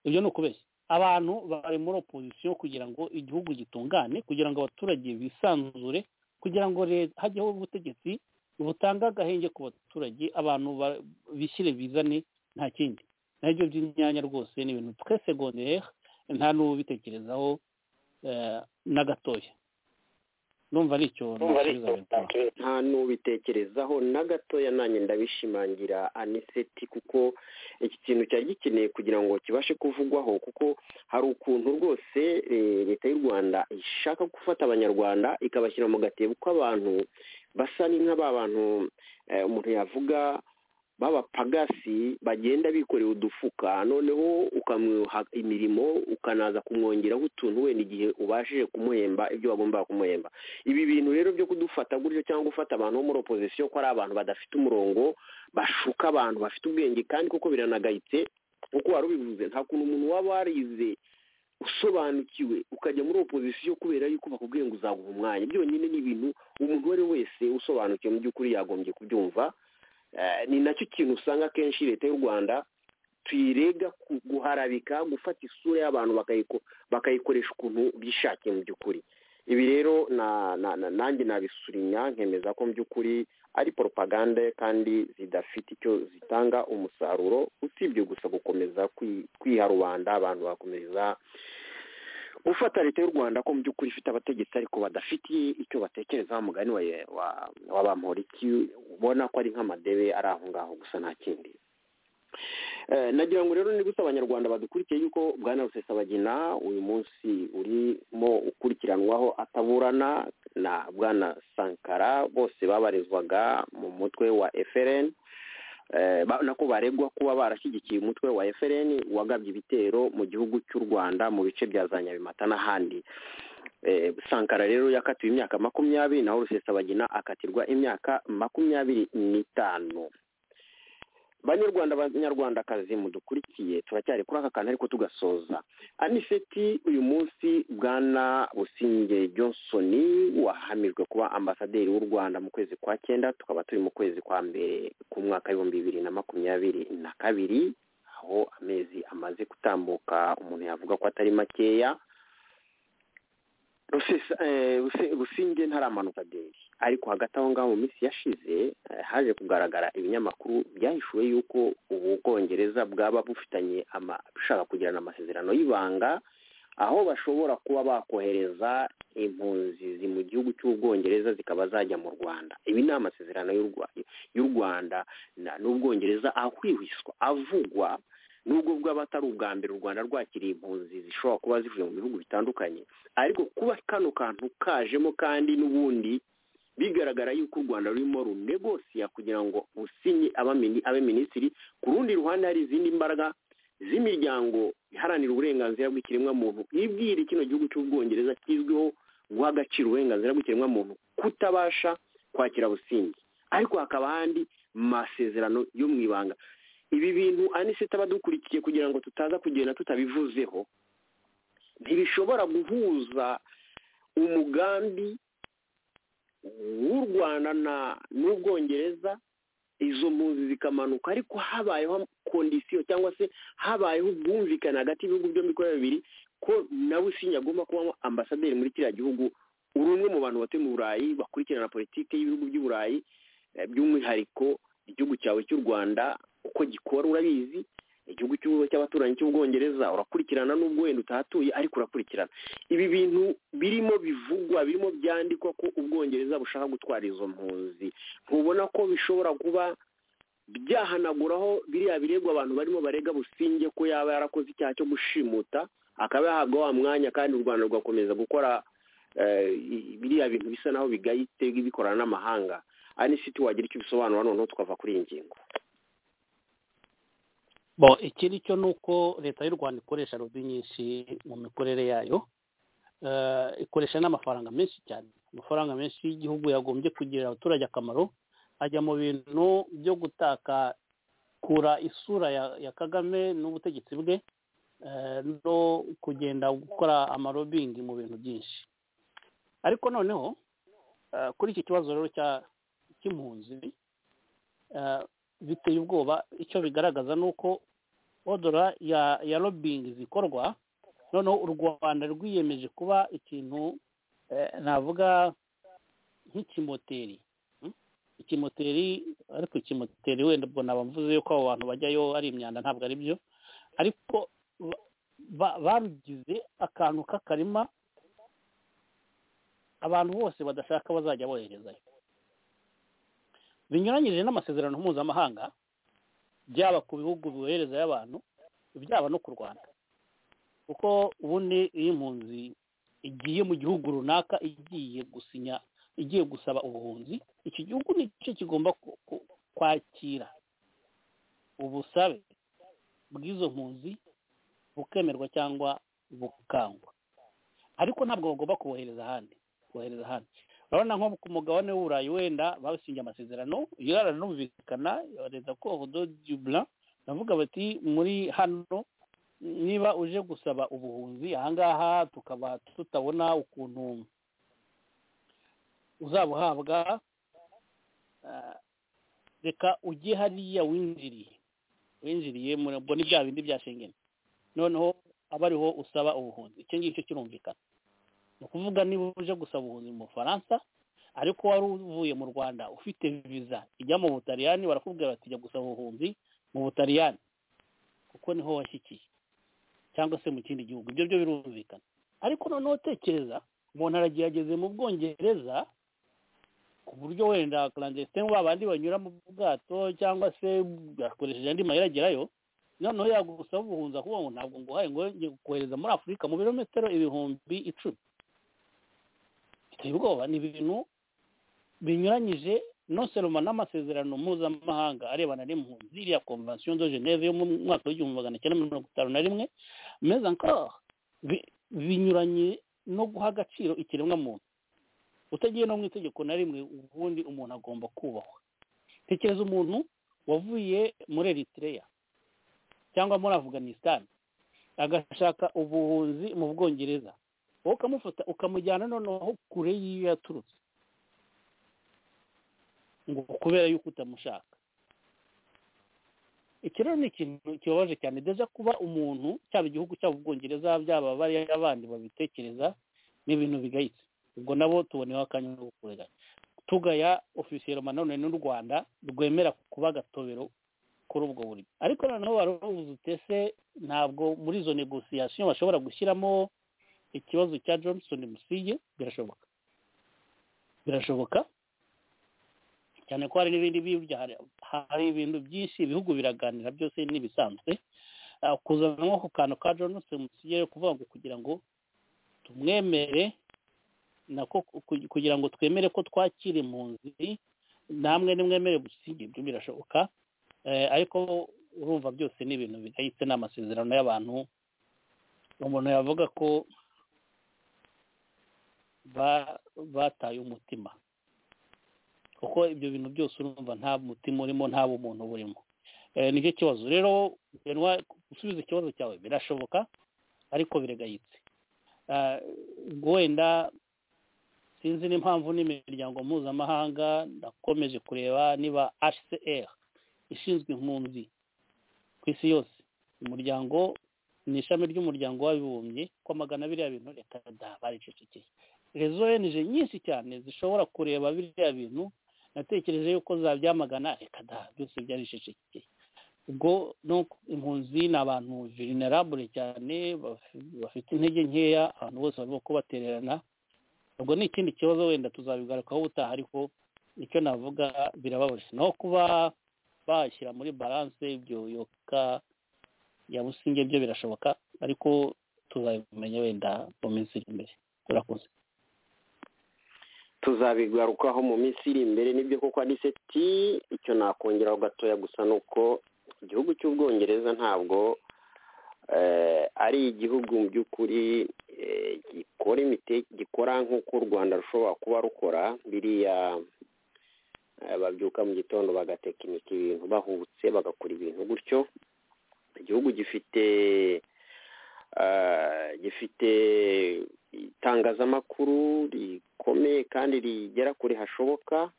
ibyo ni ukubeshya abantu bari muri opozisiyo kugira ngo igihugu gitungane kugira ngo abaturage bisanzure kugira ngo leta hajyeho ubutegetsi butanga agahenge ku baturage abantu ba- bishyire bizane nta kindi nabyo by'imyanya rwose ni ibintu twe segondere nta n'ubitekerezaho eh, na gatoya numva ari icyo nasubiza Benitha. nta n'ubitekerezaho na gatoya nanjye ndabishimangira aniseti kuko iki kintu cyari gikeneye kugira ngo kibashe kuvugwaho kuko hari ukuntu rwose eh, leta y'u rwanda ishaka gufata abanyarwanda ikabashyira mu gatebo k'abantu basa ni nka ba bantu eh, umuntu yavuga b'abapagasi bagenda bikoreye udufuka noneho ukamuha imirimo ukanaza kumwongeraho utuntu wenda igihe ubashije kumuhemba ibyo wagombaga kumuhemba ibi bintu rero byo kudufata gutyo cyangwa gufata abantu bo muri opozisiyo ko ari abantu badafite umurongo bashuka abantu bafite ubwenge kandi koko biranagayitse nk'uko wari ubivuze nta kuntu umuntu waba warize usobanukiwe ukajya muri opozisiyo kubera yuko bakubwiye ngo uzaguha umwanya byonyine ni ibintu umuntu uwo ari we wese usobanukiwe mu by'ukuri yagombye kubyumva Eh, ni nacyo kintu usanga akenshi leta y'u rwanda tuyirega ku- guharabika gufata isura y'abantu bakayiko- bakayikoresha ukuntu bishakiye mu by'ukuri ibi rero na- na- na- nanjye nabisurinya nkemeza ko mu by'ukuri ari propagande kandi zidafite icyo zitanga umusaruro usibye gusa gukomeza kwi- kwiharubanda abantu bakomeza gufata leta y'u rwanda ko mu by'ukuri ifite abategetsi ariko badafitiye icyo batekerezaho mugani wa wa- wa bamporiki ubona ko ari nk'amadebe ari aho ngaho gusa nta kindi Eh, nagira ngo rero nibutse abanyarwanda badukurikiye yuko bwana rusesabagina uyu munsi urimo ukurikiranwaho ataburana na bwana sankara bose babarizwaga mu mutwe wa frn Eh, ba- nako baregwa kuba barashyigikiye umutwe wa frn wagabye ibitero mu gihugu cy'u rwanda mu bice bya za nyabimata n'ahandi Eh, sankara rero yakatiwe imyaka makumyabiri naho rusesabagina akatirwa imyaka makumyabiri n'itanu banyarwanda banyarwandakazi mudukurikiye turacyari kuri aka kantu ariko tugasoza aniseti uyu munsi bwana businge johnson wahamijwe kuba ambasaderi w'u rwanda mu kwezi kwa cyenda tukaba turi mu kwezi kwa mbere k'umwaka w'ibihumbi bibiri na makumyabiri na kabiri aho amezi amaze gutambuka umuntu yavuga ko atari makeya Rusesa- eh, Ruse- rusinge ntaramanuka deri ariko hagati aho ngaho mu minsi yashize eh, haje kugaragara ibinyamakuru byahishuwe yuko ubu bwongereza bwaba bufitanye ama- bushaka kugirana amasezerano y'ibanga aho bashobora kuba bakohereza impunzi zi- mu gihugu cy'ubwongereza zikaba zajya mu rwanda ibi ni amasezerano y'u Rwa- y'u rwanda na- n'ubwongereza ahwihwiswa avugwa nubwo bwaba atari ubwa mbere u rwanda rwakiriye impunzi zishobora kuba zivuye mu bihugu bitandukanye ariko kuba kano kantu kajemo kandi n'ubundi bigaragara yuko u rwanda rurimo runegosiya kugira ngo usinye abamini- abe minisitiri ku rundi ruhande hari izindi mbaraga z'imiryango iharanira uburenganzira bw'ikiremwamuntu ibwira kino gihugu cy'ubwongereza kizwiho guha agaciro uburenganzira bw'ikiremwamuntu kutabasha kwakira busingi ariko hakaba ahandi masezerano yo mu ibanga ibi bintu anisita abadukurikiye kugira ngo tutaza kugenda tutabivuzeho ntibishobora guhuza umugambi w'u rwanda na n'ubwongereza izo mpunzi zikamanuka ariko habayeho kondisiyo cyangwa se habayeho ubwumvikane hagati y'ibihugu byombi uko ari bibiri ko nawe usinya agomba kuba ambasaderi muri kiriya gihugu uri umwe mu bantu batuye mu burayi bakurikirana politiki y'ibihugu by'uburayi eh, by'umwihariko igihugu cyawe cy'u rwanda uko gikora urabizi igihugu cy'u- cy'abaturanyi cy'ubwongereza urakurikirana n'ubwo wenda utahatuye ariko urakurikirana ibi bintu birimo bivugwa birimo byandikwa ko ubwongereza bushaka gutwara izo mpunzi ntubona ko bishobora kuba byahanaguraho biriya birego abantu barimo barega businge ko yaba yarakoze icyaha cyo gushimuta akaba yahabwa wa mwanya kandi u rwanda rugakomeza gukora eh, i- biriya bintu bisa naho bigayitse bikorana n'amahanga anisiti wagira icyo ubisobanura noneho tukava kuri iyi ngingo bo ikindi cyo ni uko leta y'u rwanda ikoresha rodi nyinshi mu mikorere yayo Eh, ikoresha n'amafaranga menshi cyane amafaranga menshi y'igihugu yagombye kugirira abaturage akamaro ajya mu bintu byo gutakakura isura ya, ya kagame n'ubutegetsi bwe eh, no kugenda gukora amarobingi mu bintu byinshi ariko noneho eh, kuri iki kibazo rero cya- cy'impunzi eh, biteye ubwoba icyo bigaragaza ni uko odora ya ya robingi zikorwa noneho u rwanda rwiyemeje kuba ikintu eh, navuga nk'ikimoteri mm? ikimoteri ariko ikimoteri wenda ubwo naba mvuze ko abo bantu bajyayo ari imyanda ntabwo ari byo ariko ba- ba- barugize akantu k'akarima abantu bose badashaka bazajya boherezayo binyuranyije n'amasezerano mpuzamahanga byaba ku bihugu boherezayo abantu byaba no ku rwanda kuko ubundi iyo impunzi igiye mu gihugu runaka igiye gusinya igiye gusaba ubuhunzi iki gihugu nicyo kigomba ku- ku- kwakira ubusabe bw'izo mpunzi bukemerwa cyangwa bukangwa ariko ntabwo bagomba kubohereza ahandi kohereza ahandi urabona nko ku mugabane w'uburayi wenda basinye amasezerano yararanumvikana leta ko odo dublan bavuga bati muri hano niba uje gusaba ubuhunzi ahangaha tukaba tutabona ukuntu uzabuhabwa ah, reka ujye hariya winjiriye winjiriye muri- ubwo ni bya bindi bya shengeni noneho aba ariho usaba ubuhunzi icyo ngicyo kirumvikana ni ukuvuga niba uje gusaba ubuhunzi mu bufaransa ariko wari uvuye mu rwanda ufite viza ijya mu butaliyani barakubwira bati jya gusaba ubuhunzi mu butaliyani kuko niho washyikiye cyangwa se mu kindi gihugu ibyo byo birumvikana ariko noneho tekereza umuntu aragiye ageze mu bwongereza ku buryo wenda karandesitemu ba bandi banyura mu bwato cyangwa se akoresheje andi mayira agerayo noneho yagusaba ubuhunzi akuvuga ngo ntabwo nguhaye ngo ngiye kohereza muri afurika mu birometero ibihumbi icumi biteye ubwoba ni ibintu binyuranyije noseroma n'amasezerano mpuzamahanga arebana n'impunzi iriya konvention de geneve yo mu mwaka w'igihumbi magana cyenda mirongo itanu na rimwe meza encore bi- binyuranye no guha agaciro ikiremwamuntu utagiye no mu itegeko na rimwe ubundi umuntu agomba kubahwa tekereza umuntu wavuye muri eritrea cyangwa muri afganistan agashaka ubuhunzi mu bwongereza wowe ukamufata ukamujyana noneho kure y'iyo yaturutse ngo kubera yuko utamushaka iki rero ni ikintu kibabaje cyane deja kuba umuntu cyaba igihugu cyaba ubwongereza byaba bariya abandi babitekereza ni ibintu bigayitse ubwo nabo tuboneyeho akanya ko kureganya tugaya ofisiye nanone n'u rwanda rwemera kuba agatobero kuri ubwo buryo ariko noneho barubuze utese ntabwo muri izo negosiyasiyo bashobora gushyiramo ikibazo cya johnson musige birashoboka birashoboka cyane ko hari n'ibindi bibya hari- hari ibintu byinshi ibihugu biraganira byose n'ibisanzwe Ah, kuzanamo ako kantu ka johnson musige kuvuga ngo kugira ngo tumwemere nako ku- kugira ngo twemere ko twakira impunzi namwe nimwemere gusige ibyo birashoboka Eh, ariko urumva byose ni ibintu bidahitse ni amasezerano y'abantu umuntu yavuga ko ba- bataye umutima kuko ibyo bintu byose urumva nta mutima urimo nta bumuntu burimo Eh, nicyo kibazo rero Benoit, gusubiza ikibazo cyawe birashoboka ariko biregayitse Ah, wenda sinzi n'impamvu n'imiryango mpuzamahanga nakomeje kureba niba hcr ishinzwe impunzi ku isi yose umuryango ni ishami ry'umuryango w'abibumbye ko magana biriya bintu leta baricecekeye rezo enije nyinshi cyane zishobora kureba biriya bintu natekereje yuko zabyamagana reka da byose byaricecekeye ubwo no impunzi ni abantu vulnerable cyane baf- bafite intege nkeya abantu bose barimo kubatererana ubwo ni ikindi kibazo wenda tuzabigarukaho ubutaha ariko icyo navuga birababaje naho kuba bashyira muri balance ibyo yoka ya businge byo birashoboka ariko tu tuzabimenye wenda mu minsi iri imbere urakoze tuzabigarukaho mu minsi iri imbere nibyo koko aniseti icyo nakongeraho gatoya gusa ni uko igihugu cy'ubwongereza ntabwo ari igihugu mu by'ukuri gikora gikora nk'uko u rwanda rushobora kuba rukora biriya babyuka mu gitondo bagatekinika ibintu bahubutse bagakora ibintu gutyo igihugu gifite gifite itangazamakuru rikomeye kandi rigera kure hashoboka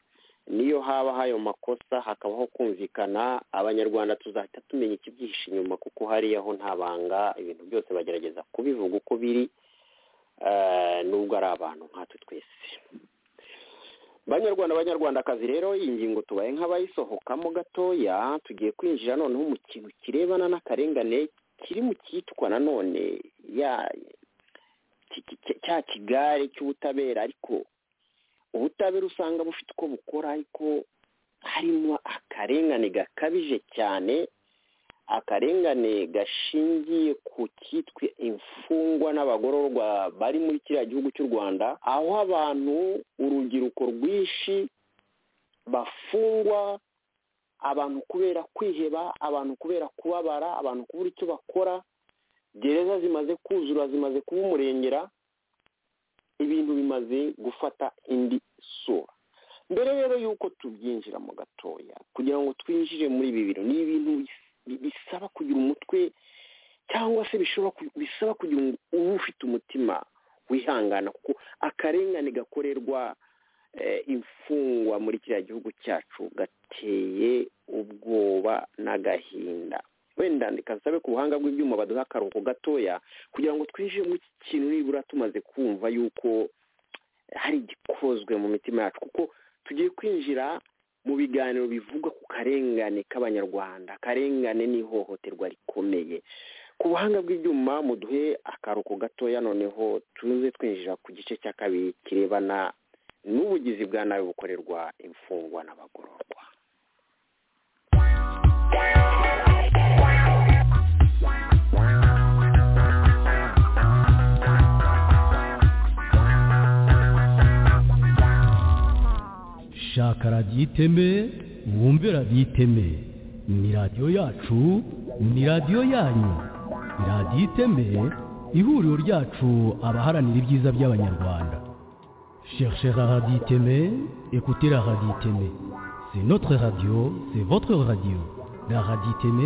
niyo haba hayo makosa hakabaho kumvikana abanyarwanda tuzahita tumenya ikibyihishe inyuma kuko hariya ho nta banga ibintu byose bagerageza kubivuga uko biri nubwo ari abantu nkatwe twese banyarwanda banyarwandakazi rero iyi ngingo tubaye nk'abayisohokamo gatoya tugiye kwinjira noneho mu kintu kirebana n'akarengane kiri mu cyitwa nanone ya cya kigare cy'ubutabera ariko ubutabera usanga bufite uko bukora ariko harimo akarengane gakabije cyane akarengane gashingiye ku cyitwa imfungwa n'abagororwa bari muri kiriya gihugu cy'u rwanda aho abantu urubyiruko rwinshi bafungwa abantu kubera kwiheba abantu kubera kubabara abantu kubura icyo bakora gereza zimaze kuzura zimaze kuba umurengera ibintu bimaze gufata indi sura mbere rero y'uko tubyinjiramo gatoya kugira ngo twinjire muri ibi bintu ni ibintu bisaba kugira umutwe cyangwa se bisaba kugira uba ufite umutima wihangana kuko akarengane gakorerwa imfungwa muri kiriya gihugu cyacu gateye ubwoba n'agahinda wenda ndikasabe ku buhanga bw'ibyuma baduha akaruhuko gatoya kugira ngo twinjire muri iki kintu nibura tumaze kumva yuko hari igikozwe mu mitima yacu kuko tugiye kwinjira mu biganiro bivuga ku karengane k'abanyarwanda akarengane n'ihohoterwa rikomeye ku buhanga bw'ibyuma muduhe akaruhuko gatoya noneho tuze twinjira ku gice cya kabiri kirebana n'ubugizi bwa nabi bukorerwa imfungwa n'abagororwa shaka radiyo iteme wumve radiyo iteme ni radiyo yacu ni radiyo yanyu radiyo iteme ihuriro ryacu abaharanira ibyiza by'abanyarwanda cherchez la radio iteme écoutez la radio iteme c'est notre radio c'est votre radio la radio iteme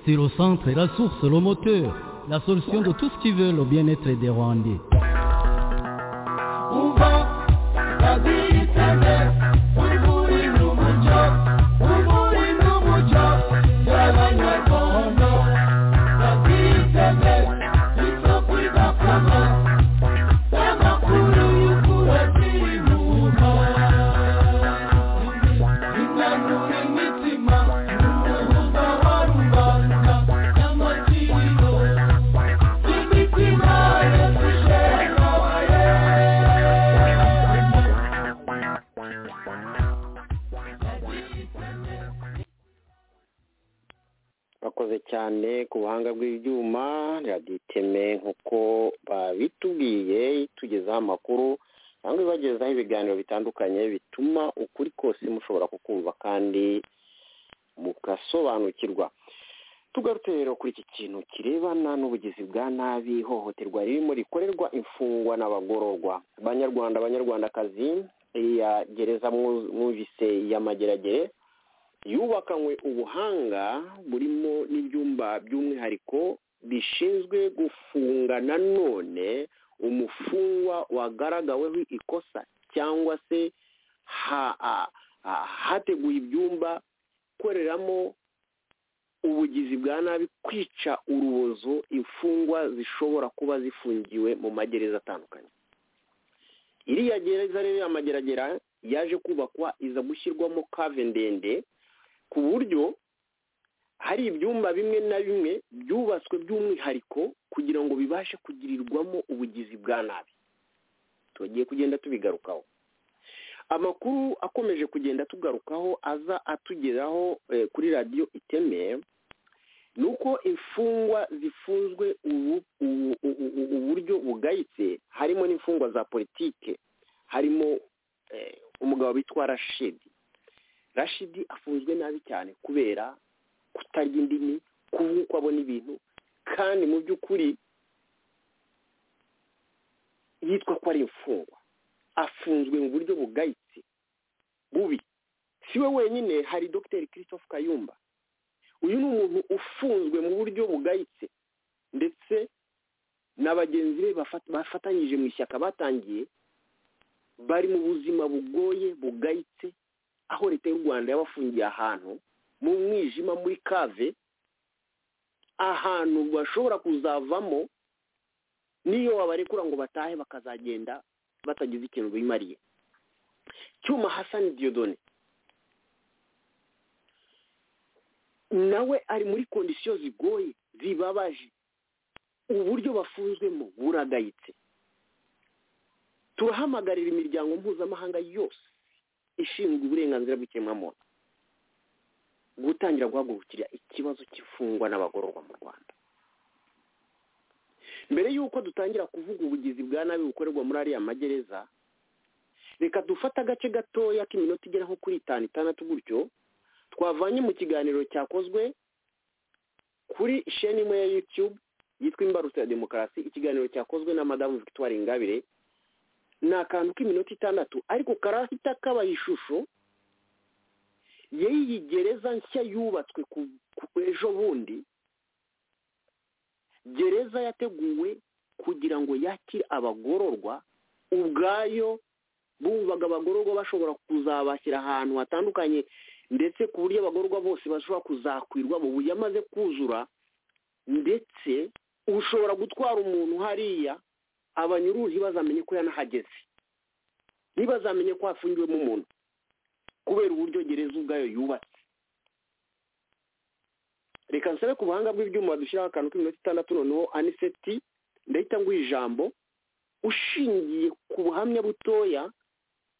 c'est le centre la source le moteur la solution de tout ce qui veut le bien-être des rwandais bakoze cyane ku buhanga bw'ibyuma radiyo iteme nk'uko babitubwiye itugezaho amakuru cyangwa ibagezaho ibiganiro bitandukanye bituma ukuri kose mushobora kukumva kandi mugasobanukirwa tugarutse rero kuri iki kintu kirebana n'ubugizi bwa nabi ihohoterwa ririmo rikorerwa imfungwa n'abagororwa banyarwanda abanyarwandakazi iya gereza mwumvise y'amageragere yubakanywe ubuhanga burimo n'ibyumba by'umwihariko bishinzwe gufunga nanone umufungwa wagaragaweho ikosa cyangwa se hateguye ibyumba gukoreramo ubugizi bwa nabi kwica urubozo imfungwa zishobora kuba zifungiwe mu magereza atandukanye iriya gereza rero y'amageragera yaje kubakwa iza gushyirwamo kave ndende ku buryo hari ibyumba bimwe na bimwe byubatswe by'umwihariko kugira ngo bibashe kugirirwamo ubugizi bwa nabi tugiye kugenda tubigarukaho amakuru akomeje kugenda tugarukaho aza atugeraho kuri radiyo iteme ni uko imfungwa zifunzwe uburyo bugayitse harimo n'imfungwa za politike harimo umugabo witwa rashidi rashidi afunzwe nabi cyane kubera kutarya indimi kuvuga uko abona ibintu kandi mu by'ukuri yitwa ko ari imfungwa afunzwe mu buryo bugayitse bubi si we wenyine hari dogiteri christophe kayumba uyu ni umuntu ufunzwe mu buryo bugayitse ndetse na bagenzi be bafatanyije mu ishyaka batangiye bari mu buzima bugoye bugayitse aho leta y'u rwanda yabafungiye ahantu mu mwijima muri kave ahantu bashobora kuzavamo niyo wabarekura ngo batahe bakazagenda batagize ikintu bimariye cyuma hasani diyodone nawe ari muri kondisiyo zigoye zibabaje uburyo bafunzwemo buragayitse turahamagarira imiryango mpuzamahanga yose ishinzwe uburenganzira bw'ikiremwamuntu gutangira guhagurukira ikibazo cy'imfungwa n'abagororwa mu rwanda mbere y'uko dutangira kuvuga ubugizi bwa nabi bukorerwa muri ariya magereza reka dufate agace gatoya k'iminota igera nko kuri itanu itandatu gutyo twavanye mu kiganiro cyakozwe kuri sheni imwe ya yutube yitwa imbarutso ya demokarasi ikiganiro cyakozwe na madamu victoire ingabire ni akantu k'iminota itandatu ariko karahita kaba ishusho y'iyi gereza nshya yubatswe ku ejo bundi gereza yateguwe kugira ngo yakire abagororwa ubwayo bumvaga abagororwa bashobora kuzabashyira ahantu hatandukanye ndetse ku buryo abagororwa bose bashobora kuzakwirwa mu buryo amaze kuzura ndetse ushobora gutwara umuntu hariya abanyuruzi bazamenye ko yanahageze ntibazamenye ko hafungiwemo umuntu kubera uburyo gereza ubwayo yubatse reka nsabe ku buhanga bw'ibyuma dushyiraho akantu k'iminota itandatu noneho aniseti ndahita nguha ijambo ushingiye ku buhamya butoya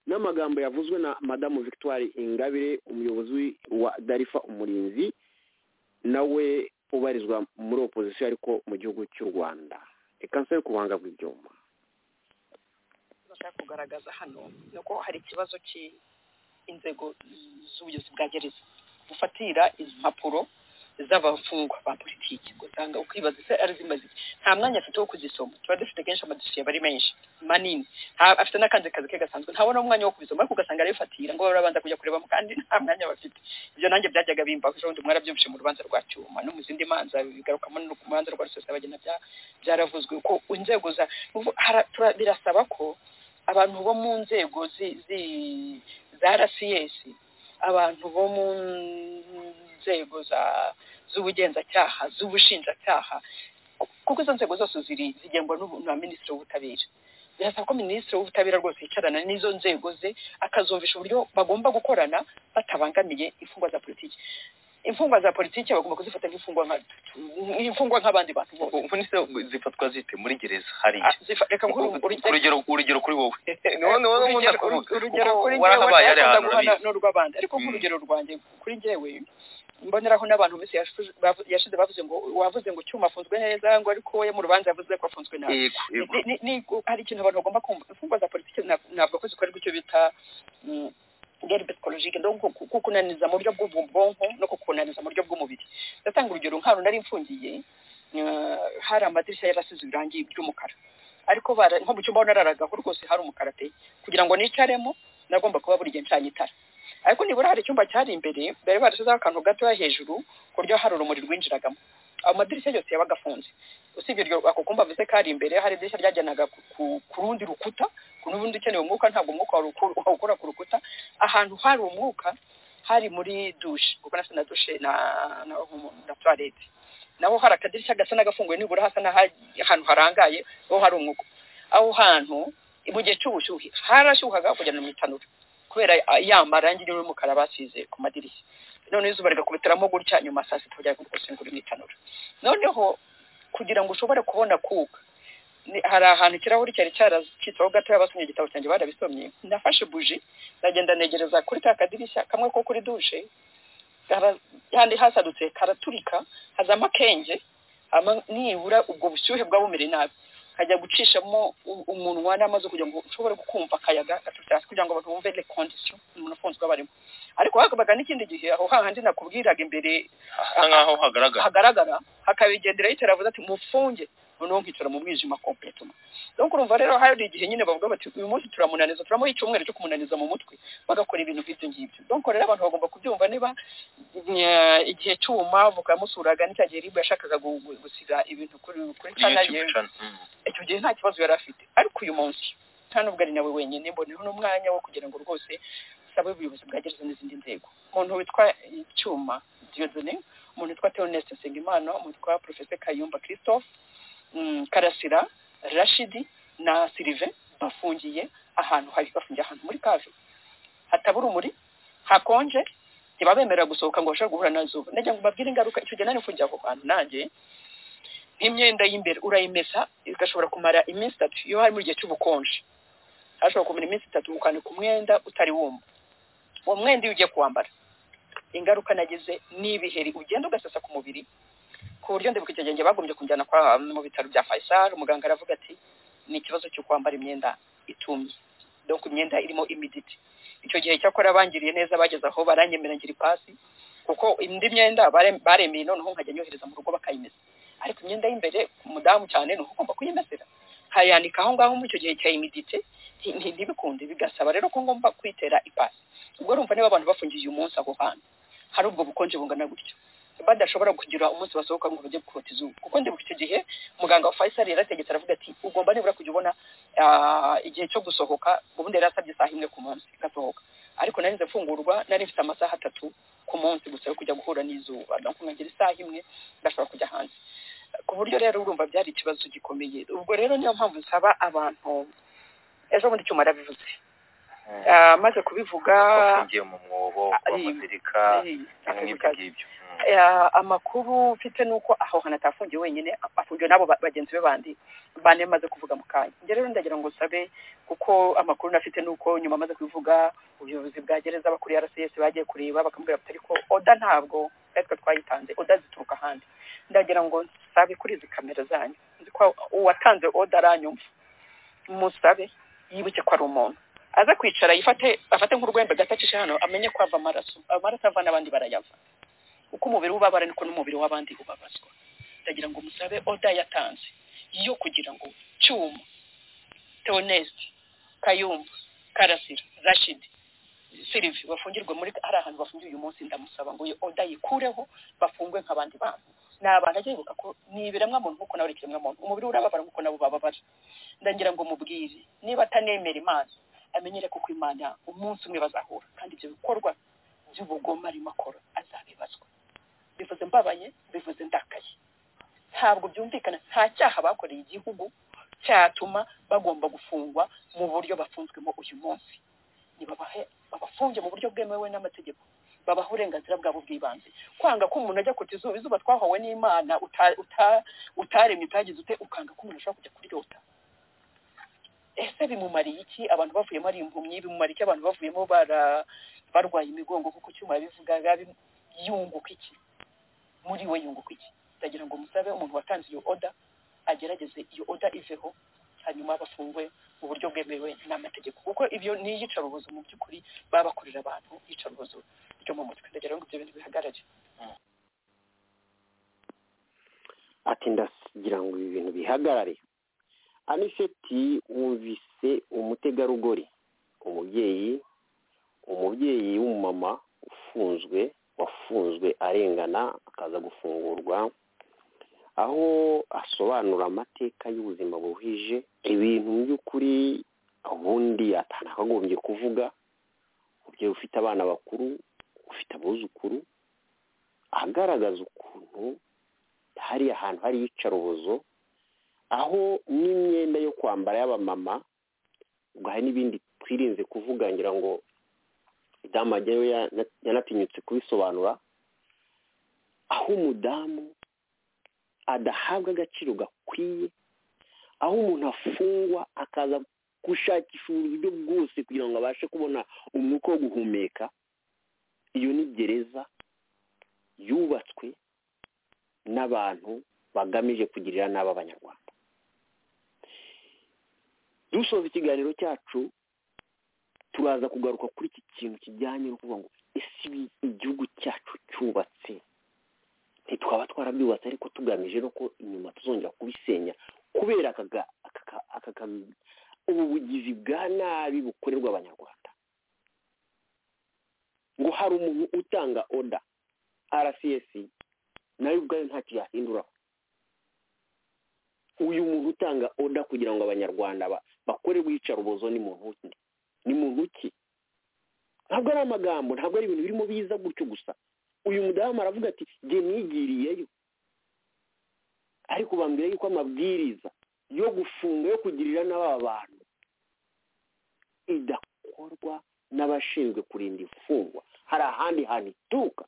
n'amagambo yavuzwe na madamu victoire ingabire umuyobozi wa darifa umurinzi nawe ubarizwa muri opozisiyo ariko mu gihugu cy'u rwanda reka nsebe ku buhanga bw'ibyuma bashaka kugaragaza hano ni uko hari ikibazo cy'inzego z'ubuyobozi bwa gereza bufatira impapuro z'abafungwa ba politiki usanga ukibaza ese ari zimaze iki nta mwanya afite wo kuzisoma tuba dufite kenshi amadosiye aba ari menshi manini afite n'akandi kazi ke gasanzwe ntabona umwanya wo kubisoma ariko ugasanga arabifatira ngo barabanza kujya kurebamo kandi nta mwanya bafite ibyo nanjye byajyaga bimbaho ejo bundi mwarabyumvise mu rubanza rwa cyuma no mu zindi manza bigarukamo no ku rubanza rwa rusesa bagenda byaravuzwe ko inzego za birasaba ko abantu bo mu nzego za rcs abantu bo mu nzego z'ubugenzacyaha z'ubushinjacyaha kuko izo nzego zose ziri zigengwa na minisitiri w'ubutabera birasaba ko minisitiri w'ubutabera rwose yicarana n'izo nzego ze akazumvisha uburyo bagomba gukorana batabangamiye imfungwa za politiki imfungwa za politiki bagomba kuzifata nk'imfungwa nk'abandi bantu zifatwa zite muri gereza hari urugero kuri wowe urugero kuri njyewe n'urw'abandi ariko nk'urugero rwanjye kuri njyewe mboneraho n'abantu minsi yashize bavuze ngo wavuze ngo cyuma afunzwe neza ngo ariko we mu rubanza yavuze ko afunzwe nabi hari ikintu abantu bagomba kumva imfungwa za politiki ntabwo ko zikorerwa icyo bita ngeri psikologike ndo kukunaniza mu buryo bw'ubwonko no kukunaniza mu buryo bw'umubiri ndatanga urugero nk'ahantu nari mfungiye hari amadirishya yarasize irangi ry'umukara ariko nko mu cyumba nararagaho rwose hari umukara pe kugira ngo nicaremo nagomba kuba buri gihe ncanye itara ariko nibura hari icyumba cyari imbere bari barashyizeho akantu gatoya hejuru ku buryo hari urumuri rwinjiragamo amadirishya yose yabaga afunze usibye ako kumba mvuze kari imbere hari idirishya ryajyanaga ku rundi rukuta ku n'ubundi ukeneye umwuka ntabwo umwuka wawukura ku rukuta ahantu hari umwuka hari muri dushe kuko nasa na dushe na na tuwarete naho hari akadirishya gasa n'agafunguye nibura hasa n'ahantu harangaye aho hari umwuka aho hantu mu gihe cy'ubushyuhe harashyuhaga kujyana mu itanura kubera ya marangi y'umukara basize ku madirishya noneho izuba rigakubitiramo gutya nyuma saa sita bajya gusengura imitanura noneho kugira ngo ushobore kubona kuka hari ahantu ikirahuri cyari cyaracitseho gatoya basomye igitabo cyanjye barabisomye nafashe buji ndagenda negereza kuri ka kadirishya kamwe ko kuri dushe handi hasadutse karaturika hazamo akenge hama nibura ubwo bushyuhe bwabumereye nabi nkajya gucishamo u- umunwa n'amazi kugira ngo ushobore kumva akayaga gaturutse hasi kugira ngo abantu bumve le condition umuntu afunzwe aba arimo ariko hakabaga n'ikindi gihe aho hahandi nakubwiraga imbere hasa nk'aho hagaragara hagaragara hakabigenderaho iteravuze ati mufunge noneho nkicara mu mwijima kompletoma donc urumva rero hari igihe nyine bavuga bati uyu munsi turamunaniza turamuha icyumweru cyo kumunaniza mu mutwe bagakora ibintu nk'ibyo ngibyo donc rero abantu bagomba kubyumva niba eh, igihe cyuma voka yamusuraga n'icya gihe ribu yashakaga gu- gu- gusiga ibintu kuri kuri iyo cana ye kibicana Mm. icyo gihe nta kibazo yari afite ariko uyu munsi nta nubwo ari nawe wenyine mboneho n'umwanya wo kugira ngo rwose sabe ubuyobozi bwa gereza n'izindi nzego umuntu witwa icyuma diodone umuntu witwa theoneste nsengimana umuntu witwa professeur kayumba christophe mm, karasira rashidi na sylvain bafungiye ahantu hari bafungiye ahantu muri kave hataba urumuri hakonje ntibabemerera gusohoka ngo bashobore guhura nazuba najya ngo mbabwire ingaruka icyo gihe nari mfungiye aho hantu nanjye nk'imyenda y'imbere urayimesa igashobora kumara iminsi itatu iyo hari mu gihe cy'ubukonje hashobora kumara iminsi itatu ukanika umwenda utari wumva uwo mwenda iyo ugiye kuwambara ingaruka nagize ni ibiheri ugenda ugasasa ku mubiri ku buryo ndibuka icyo gihe bagombye kunjyana kwa mu bitaro bya Faisal umuganga aravuga ati ni ikibazo cyo kwambara imyenda itumye donc imyenda irimo imiditi icyo gihe cyakora bangiriye neza bageze aho baranyemerera ngira ipasi kuko indi myenda bare- baremeye noneho nkajya nyohereza mu rugo bakayimesa ariko imyenda y'imbere umudamu cyane ni uko ugomba kuyimesera nkayanika aho ngaho muri icyo gihe cya imidite nti- nti- ntibikunde bigasaba rero ko ngomba kwitera ipasi ubwo urumva niba abantu bafungiye uyu munsi aho hantu hari ubwo bukonje bungana gutyo badashobora kugira umunsi basohoka ngo bajye gukota izuba kuko ndibuka icyo gihe muganga wa Faisal yarategetse aravuga ati ugomba nibura kujya ubona ah, igihe cyo gusohoka ubundi yari asabye isaha imwe ku munsi igasohoka ariko nari nze mfungurwa nari mfite amasaha atatu ku munsi gusa yo kujya guhura n'izuba donc nkagira isaha imwe ndashobora kujya hanze ku buryo rero urumva byari ikibazo gikomeye ubwo rero niyo mpamvu nsaba abantu ejo bundi cyuma arabivuze Ah, amaze kubivuga bafungiye mu mwobo ari- bamuzirika ibintu nk'ibyo ngibyo Mm. Eh, amakuru mfite ni uko aho hantu atafungiye wenyine afungiwe n'abo ba- bagenzi be bandi bane maze kuvuga mu kanya njye rero ndagira ngo nsabe kuko amakuru nafite ni uko nyuma amaze kubivuga ubuyobozi bwa gereza abakuriye rcs bagiye kureba bakamubwira bati ariko oda ntabwo twari twe twayitanze oda zituruka ahandi ndagira ngo nsabe kuri izi kamera zanyu nzi ko uwatanze oda aranyumva musabe yibuke ko ari umuntu aze kwicara yifate afate nk'urwembe gatacishe hano amenye ko ava amaraso amaraso ava n'abandi barayava uko umubiri ubabara niko n'umubiri w'abandi ubabazwa ndagira ngo musabe oda yatanze yo kugira ngo cyuma teoneste kayumba karasira rashidi sirivi bafungirwe muri hari ahantu bafungiye uyu munsi ndamusaba ngo iyo oda yikureho bafungwe nk'abandi bantu ni abantu ajya yibuka ko ni ibiremwa muntu nk'uko nawe uri ikiremwa muntu umubiri urababara nk'uko nabo bababara ndagira ngo mubwire niba atanemera imana amenyere ko ku imana umunsi umwe bazahura kandi ibyo bikorwa by'ubugome arimo akora azabibazwa bivuze mbabaye bivuze ndakaye ntabwo byumvikana nta cyaha bakoreye igihugu cyatuma bagomba gufungwa mu buryo bafunzwemo uyu munsi nibabahe babafunge mu buryo bwemewe n'amategeko babaha uburenganzira bwabo bw'ibanze kwanga ko umuntu ajya kuta izuba izuba twahawe n'imana uta- uta- utaremye utagize ute ukanga ko umuntu ashobora kujya kuryota ese bimumariye iki abantu bavuyemo ari impumyi bimumariye iki abantu bavuyemo bara barwaye imigongo kuko icyuma yabivugaga bim- yunguka iki muri we yunguka iki ndagira ngo musabe umuntu watanze iyo oda agerageze iyo oda iveho hanyuma bafungwe mu buryo bwemewe n'amategeko kuko ibyo ni iyicarubozo mu by'ukuri baba bakorera abantu iyicarubozo ryo mu mutwe ndagira ngo ibyo bintu bihagarare ati ndagira ngo ibi bintu bihagarare aniseti wumvise umutegarugori umubyeyi umubyeyi w'umumama ufunzwe wafunzwe arengana akaza gufungurwa aho asobanura amateka y'ubuzima buhije ibintu mu by'ukuri ubundi atanakagombye kuvuga umubyeyi ufite abana bakuru ufite abuzukuru agaragaza ukuntu hari ahantu hari iyicarubozo aho n'imyenda yo kwambara y'abamama ubwo hari n'ibindi twirinze kuvuga ngira ngo damu ajyayo yana- yanatinyutse kubisobanura aho umudamu adahabwa agaciro gakwiye aho umuntu afungwa akaza gushakisha uburyo bwose kugira ngo abashe kubona umwuka wo guhumeka iyo ni gereza yubatswe n'abantu bagamije kugirira nabi abanyarwanda dusoza ikiganiro cyacu turaza kugaruka kuri iki kintu kijyanye no kuvuga ngo ese igihugu cyacu cyubatse ntitwaba twarabyubatse ariko tugamije no ko inyuma tuzongera kubisenya kubera aka ubu bugizi bwa nabi bukorerwa abanyarwanda ngo hari umuntu utanga oda rcs nawe ubwayo ntacyo yahinduraho uyu muntu utanga oda kugira ngo abanyarwanda bakore wicara ubuzo ni muntu ni muntu ki ntabwo ari amagambo ntabwo ari ibintu birimo biza gutyo gusa uyu mudamu aravuga ati nge mwigiriyeyo ariko bambwira yuko amabwiriza yo gufunga yo kugirira n'aba bantu idakorwa n'abashinzwe kurinda imfungwa hari ahandi hantu ituruka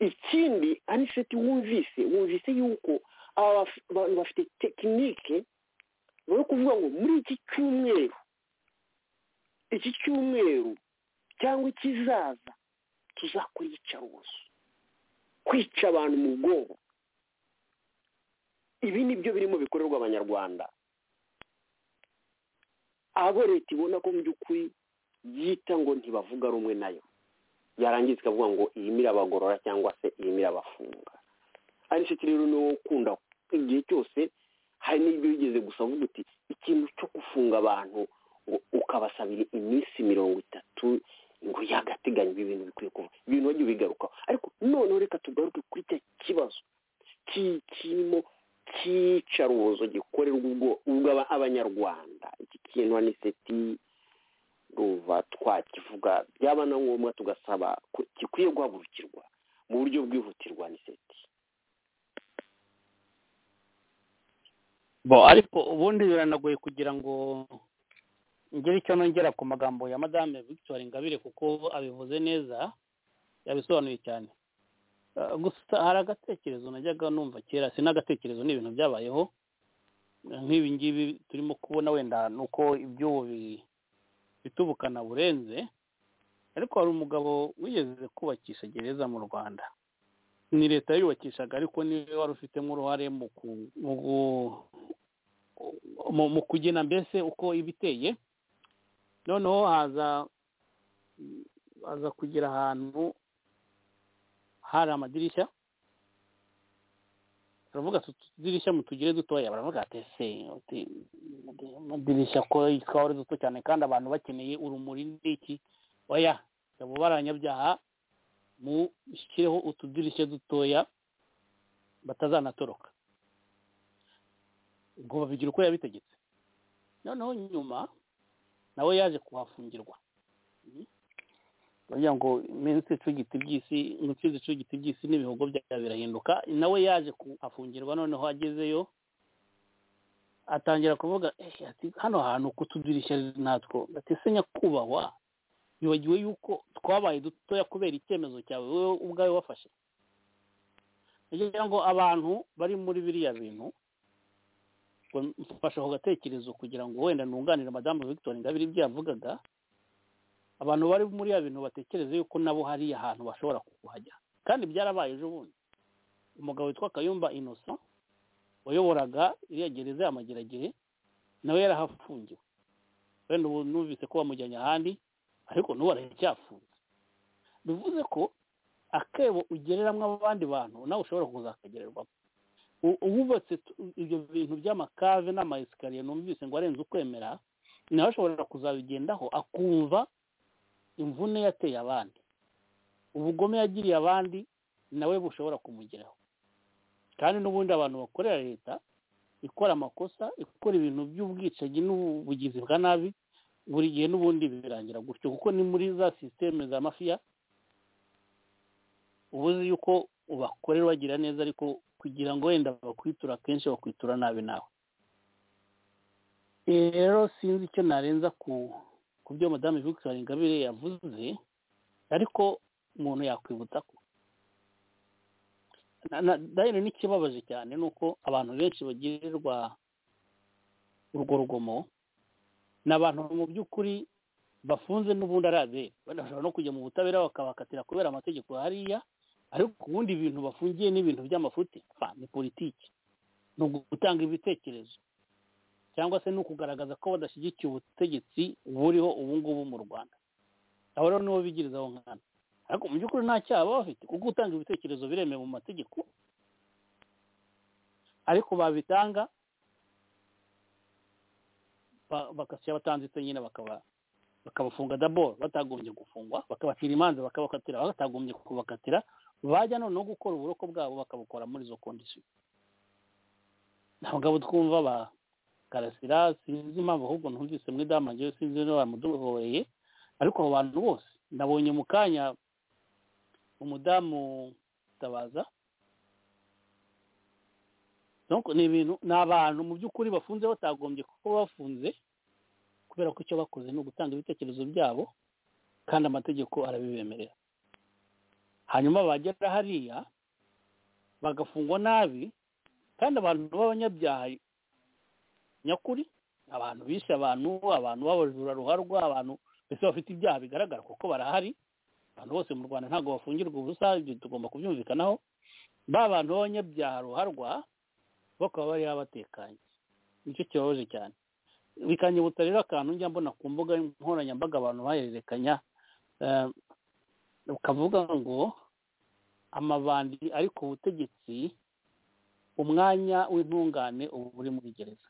ikindi aniseti wumvise wumvise yuko abantu bafite tekinike bari kuvuga ngo muri iki cyumweru iki cyumweru cyangwa ikizaza tuzakora iyicarubozo kwica abantu mu bwonko ibi ni byo birimo bikorerwa abanyarwanda abo leta ibona ko mu by'ukuri yita ngo ntibavuga rumwe nayo yarangiza ikavuga ngo iyi mirabagorora cyangwa se iyi mirabafunga ariko rero ni wowe ukunda igihe cyose hari n'ibyo wigeze gusa avuga uti ikintu cyo gufunga abantu ngo ukabasabira iminsi mirongo itatu ngo yagateganya ibi bintu bikwiye kuba ibintu wajya ubigarukaho ariko noneho reka tugaruke kuri cya kibazo kirimo cy'iyicarubozo gikorerwa ubwo abanyarwanda iki kintu aniseti ruva twakivuga byaba na ngombwa tugasaba gikwiye guhagurukirwa mu buryo bwihutirwa aniseti bo ariko ubundi biranagoye kugira ngo ngere icyo nongera ku magambo ya madame victoire ingabire kuko abivuze neza yabisobanuye cyane gusa hari agatekerezo najyaga numva kera si n'agatekerezo ni ibintu byabayeho nk'ibi ngibi turimo kubona wenda ni uko iby'ubu bitubukana burenze ariko hari umugabo wigeze kubakisha gereza mu rwanda ni leta yubakishaga ariko niwe wari ufitemo uruhare mu kugena mbese uko iba iteye noneho haza haza kugira ahantu hari amadirishya turavuga utudirishya mu tugire dutoya baravuga ati ese amadirishya ko twaba ari duto cyane kandi abantu bakeneye urumuri n'iki oya abo baranyabyaha mushyireho utudirishya dutoya batazanatoroka ngo babigira uko yabitegetse noneho nyuma nawe yaje kuhafungirwa baravuga ngo iminsi icugita iby'isi intoki zicugita iby'isi n'ibihugu byayo birahinduka nawe yaje kuhafungirwa noneho agezeyo atangira kuvuga ati hano hantu kutudirishya natwo gatese nyakubahwa bibagiwe yuko twabaye dutoya kubera icyemezo cyawe wowe ubwawe wafashe kugira ngo abantu bari muri biriya bintu mfashe ako gatekerezo kugira ngo wenda nunganire madamu victoire ingabire ibyo yavugaga abantu bari muri ya bintu batekereza yuko nabo hari ahantu bashobora kuhajya kandi byarabaye ejo bundi umugabo witwa kayumba inoso wayoboraga iriya gereza y'amageragehe nawe yarahafungiwe wenda ubu numvise ko bamujyanye ahandi ariko n'ubu aracyafunze bivuze ko akebo ugereramo abandi bantu nawe ushobora kuzakagererwamo uwubatse ibyo bintu by'amakave n'amayesikariye numvise ngo arenze ukwemera nawe ashobora kuzabigendaho akumva imvune yateye abandi ubugome yagiriye abandi nawe bushobora kumugeraho kandi n'ubundi abantu bakorera leta ikora amakosa ikora ibintu by'ubwicanyi n'ubugizi bwa nabi buri gihe n'ubundi birangira gutyo kuko ni muri za sisiteme za mafiya uba uzi yuko ubakorera bagira neza ariko kugira ngo wenda bakwitura akenshi bakwitura nabi nawe rero sinzi icyo narenza ku ku byo madamu victoire ingabire yavuze ariko umuntu yakwibutsa ko dayiro n'ikibabaje cyane ni uko abantu benshi bagirirwa urwo rugomo ni abantu mu by'ukuri bafunze n'ubundi ari abere banashobora no kujya mu butabera bakabakatira kubera amategeko hariya ariko ubundi ibintu bafungiye ni ibintu by'amafuti fa ni politiki ni ugutanga ibitekerezo cyangwa se ni ukugaragaza ko badashyigikiye ubutegetsi buriho ubu ngubu mu rwanda abo rero nibo bigiriza aho nkana ariko mu by'ukuri nta cyaha baba bafite kuko gutanga ibitekerezo biremewe mu mategeko ariko babitanga bagasya batanditse nyine bakaba bakabafunga daboro batagombye gufungwa bakabacira imanza bakabakatira batagombye kubakatira bajya noneho gukora uburoko bwabo bakabukora muri izo kondisiyo ntabwo abo twumva ba karasira sinzi impamvu ahubwo numvise muri dama ngewe sinzi niba bamuduhoreye ariko abo bantu bose nabonye mu kanya umudamu tabaza ni ibintu ni abantu mu by'ukuri bafunze batagombye kuko bafunze kubera ko icyo bakoze ni ugutanga ibitekerezo byabo kandi amategeko arabibemerera hanyuma bagera hariya bagafungwa nabi kandi abantu b'abanyabyaha nyakuri abantu bishe abantu abantu b'abajura ruharwa abantu mbese bafite ibyaha bigaragara kuko barahari abantu bose mu rwanda ntabwo bafungirwa ubusa ibyo tugomba kubyumvikanaho ba bantu b'abanyabyaha ruharwa bakaba bari batekanye nicyo kibabaje cyane bikanyibutsa rero akantu njya mbona ku mbuga nkoranyambaga abantu bahererekanya ukavuga ngo amabandi ari ku butegetsi umwanya w'intungane uba uri muri gereza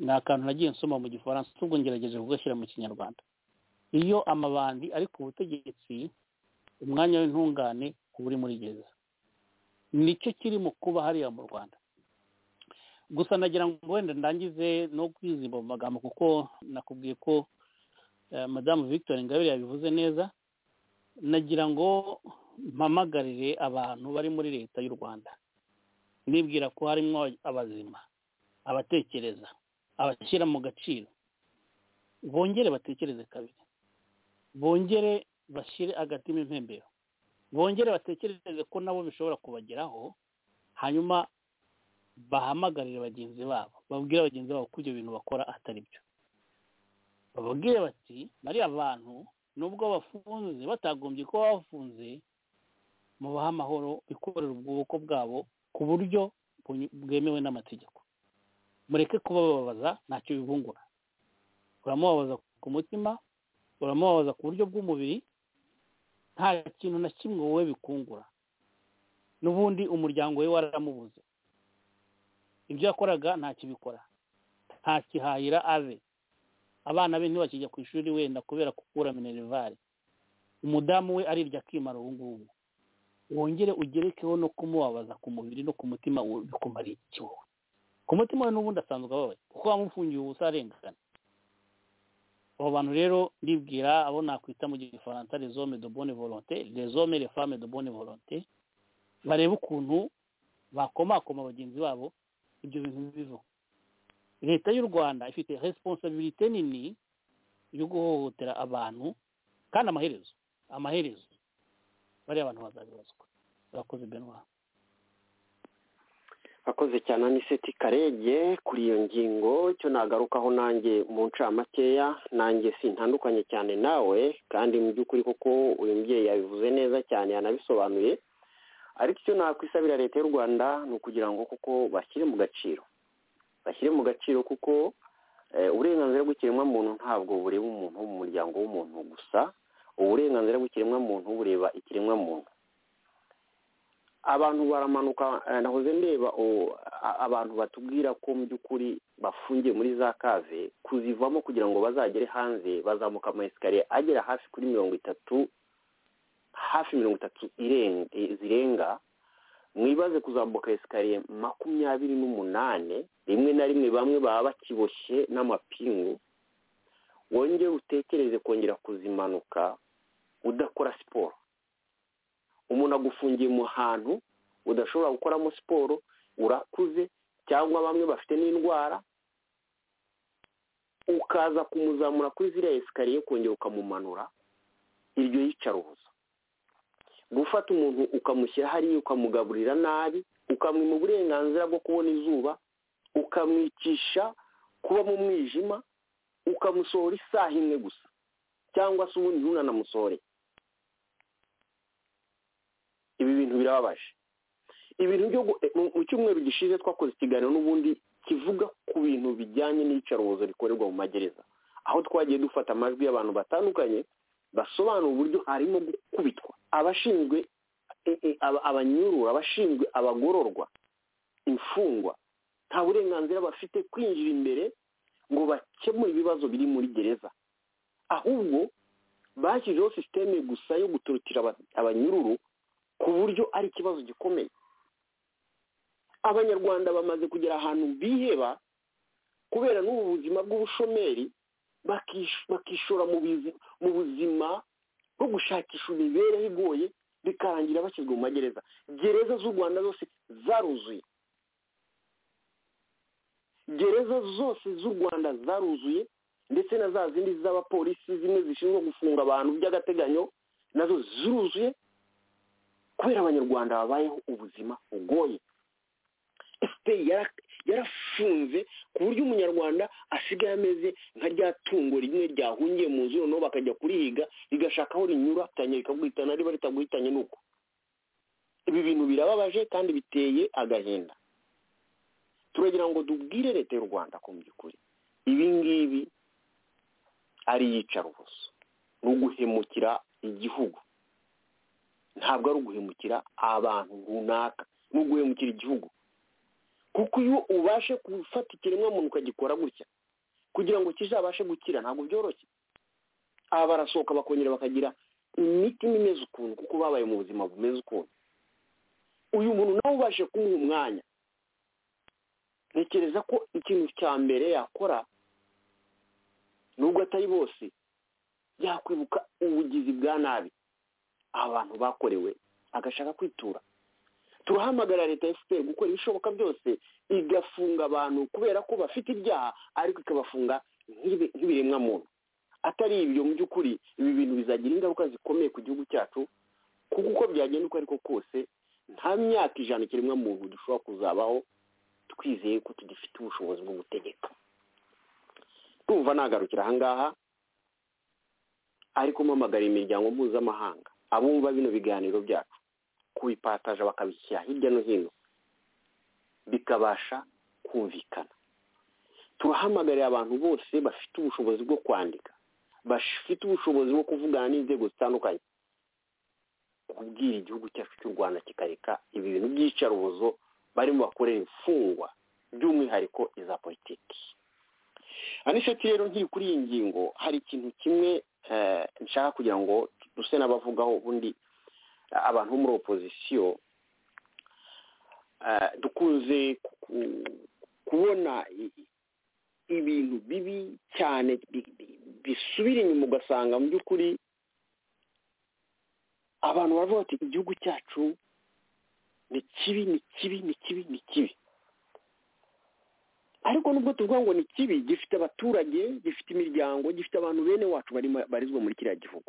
ni akantu nagiye nsoma mu gifaransa ubwo ngerageje kugashyira mu kinyarwanda iyo amabandi ari ku butegetsi umwanya w'intungane uba uri muri gereza nicyo kiri mu kuba hariya mu rwanda gusa nagira ngo wenda ndangize no kwizimba mu magambo kuko nakubwiye ko madamu victoire ingabire yabivuze neza nagira ngo mpamagarire abantu bari muri leta y'u rwanda nibwira ko harimo abazima abatekereza abashyira mu gaciro bongere batekereze kabiri bongere bashyire agatima impembero bongere batekereze ko nabo bishobora kubageraho hanyuma bahamagarire bagenzi babo babwire bagenzi babo ko ibyo bintu bakora atari byo bababwire bati bariya bantu nubwo bafunze batagombye kuba bafunze mubahe amahoro bikorera ubwoko bwabo ku buryo bwemewe n'amategeko mureke kubababaza ntacyo bibungura uramubabaza ku mutima uramubabaza ku buryo bw'umubiri nta kintu na kimwe wowe bikungura n'ubundi umuryango we waramubuze ibyo yakoraga ntakibikora ntakihahira abe abana be ntibakijya ku ishuri wenda kubera gukura minerivare umudamu we arirya akimara ubu ngubu wongere ugerekeho no kumubabaza ku mubiri no ku mutima bikumara iki wowe ku mutima we n'ubundi asanzwe ababaye kuko wamufungiye ubusa arengana abo bantu rero ndibwira abo nakwita mu gifaransa rezome de bonne volonté rezome le femme de bonne volonté barebe ukuntu bakomakoma bagenzi babo ibyo bintu bivaho leta y'u rwanda ifite resiponsabirite nini yo guhohotera abantu kandi amaherezo amaherezo bariya abantu bazabibazwa barakoze benwa akoze cyane aniseti karege kuri iyo ngingo icyo nagarukaho nanjye mu ncamakeya nanjye sintandukanye cyane nawe kandi mu by'ukuri koko uyu mubyeyi yabivuze neza cyane yanabisobanuye ariko icyo nakwisabira leta y'u rwanda ni ukugira ngo kuko bashyire mu gaciro bashyire mu gaciro kuko uburenganzira bw'ikiremwamuntu ntabwo bureba umuntu mu muryango w'umuntu gusa uburenganzira bw'ikiremwamuntu bureba ikiremwamuntu abantu baramanuka nahoze ndeba abantu batubwira ko mu by'ukuri bafungiye muri za kave kuzivamo kugira ngo bazagere hanze bazamuka amayesikariye agera hafi kuri mirongo itatu hafi mirongo itatu zirenga mwibaze kuzamuka esikariye makumyabiri n'umunani rimwe na rimwe bamwe baba bakiboshye n'amapingu wongere utekereze kongera kuzimanuka udakora siporo umuntu agufungiye mu hantu udashobora gukoramo siporo urakuze cyangwa bamwe bafite n'indwara ukaza kumuzamura kuri ziriya esikariye kongera ukamumanura iryo yicarubuza gufata umuntu ukamushyira hariya ukamugaburira nabi ukamwima uburenganzira bwo kubona izuba ukamwicisha kuba mu mwijima ukamusohora isaha imwe gusa cyangwa se ubundi ntunanamusohore ibi bintu birababaje ibintu byo gu- eh, mu- mu cyumweru gishize twakoze ikiganiro n'ubundi kivuga ku bintu bijyanye n'iyicarubozo rikorerwa mu magereza aho twagiye dufata amajwi y'abantu batandukanye basobanura uburyo harimo gukubitwa abashinzwe eh, eh, aba- abanyurura abashinzwe abagororwa imfungwa nta burenganzira bafite kwinjira imbere ngo bakemure ibibazo biri muri gereza ahubwo bashyizeho sisiteme gusa yo guturukira aba- abanyururu ku buryo ari ikibazo gikomeye abanyarwanda bamaze kugera ahantu biheba kubera n'ubu buzima bw'ubushomeri bakish- bakishora mu bizi- mu buzima bwo gushakisha imibereho igoye bikarangira bashyirwa mu magereza gereza z'u rwanda zose zaruzuye gereza zose z'u rwanda zaruzuye ndetse na za zindi z'abapolisi zimwe zishinzwe gufunga abantu by'agateganyo nazo ziruzuye kubera abanyarwanda babayeho ubuzima bugoye fpr yara- yarafunze ku buryo umunyarwanda asigaye ameze nka rya tungo rimwe ryahungiye mu nzu noneho bakajya kurihiga rigashaka aho rinyura ritangira rikaguhitana riba ritaguhitanye nuko ibi bintu birababaje kandi biteye agahinda turagira ngo tubwire leta y'u rwanda ko mu by'ukuri ibi ngibi ari iyicarubozo ni uguhemukira igihugu ntabwo ari uguhemukira abantu runaka ni uguhemukira igihugu kuko iyo ubashe gufata ikiremwamuntu ukagikora gutya kugira ngo kizabashe gukira ntabwo byoroshye aba barasohoka bakongera bakagira imitima imeze ukuntu kuko babaye mu buzima bumeze ukuntu uyu muntu nawe ubashe kumuha umwanya ntekereza ko ikintu cya mbere yakora nubwo atari bose yakwibuka ubugizi bwa nabi abantu bakorewe agashaka kwitura turahamagarira leta ya fpr gukora ibishoboka byose igafunga abantu kubera ko bafite ibyaha ariko ikabafunga nk'ibi- nk'ibiremwa muntu atari ibyo mu by'ukuri ibi bintu bizagira ingaruka zikomeye ku gihugu cyacu kuko uko byagenda uko ariko kose nta myaka ijana ikiremwa muntu dushobora kuzabaho twizeye ko tugifite ubushobozi bwo gutegeka tumva nagarukira ahangaha ariko mpamagarira imiryango mpuzamahanga abumva bino biganiro byacu kubipataje bakabishyira hirya no hino bikabasha kumvikana turahamagarira abantu bose bafite ubushobozi bwo kwandika bafite ubushobozi bwo kuvugana n'inzego zitandukanye kubwira igihugu cyacu cy'u rwanda kikareka ibi bintu by'iyicarubozo barimo bakorera imfungwa by'umwihariko iza politiki aniseti rero nkiri kuri iyi ngingo hari ikintu kimwe eh, nshaka kugira ngo duse n'abavugaho ubundi eh, abantu bo muri opozisiyo eh, dukunze ku- ku- kubona i- i- ibintu bibi cyane bi- bi- bisubira inyuma ugasanga mu by'ukuri abantu baravuga bati igihugu cyacu ni kibi ni kibi ni kibi ni kibi ariko nubwo tuvuga ngo ni kibi gifite abaturage gifite imiryango gifite abantu bene wacu barimo barizwa muri kiriya gihugu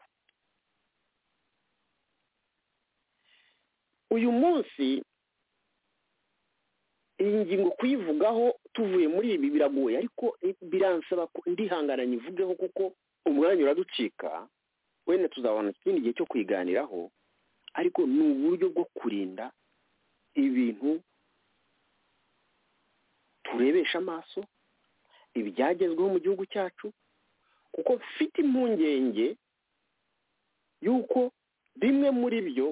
uyu munsi iyi ngingo kuyivugaho tuvuye muri ibi biragoye ariko biransaba ko ndihangana nyivugeho kuko umwanya uraducika wenda tuzabona ikindi gihe cyo kuyiganiraho ariko ni uburyo bwo kurinda ibintu turebesha amaso ibyagezweho mu gihugu cyacu kuko mfite impungenge y'uko bimwe muri byo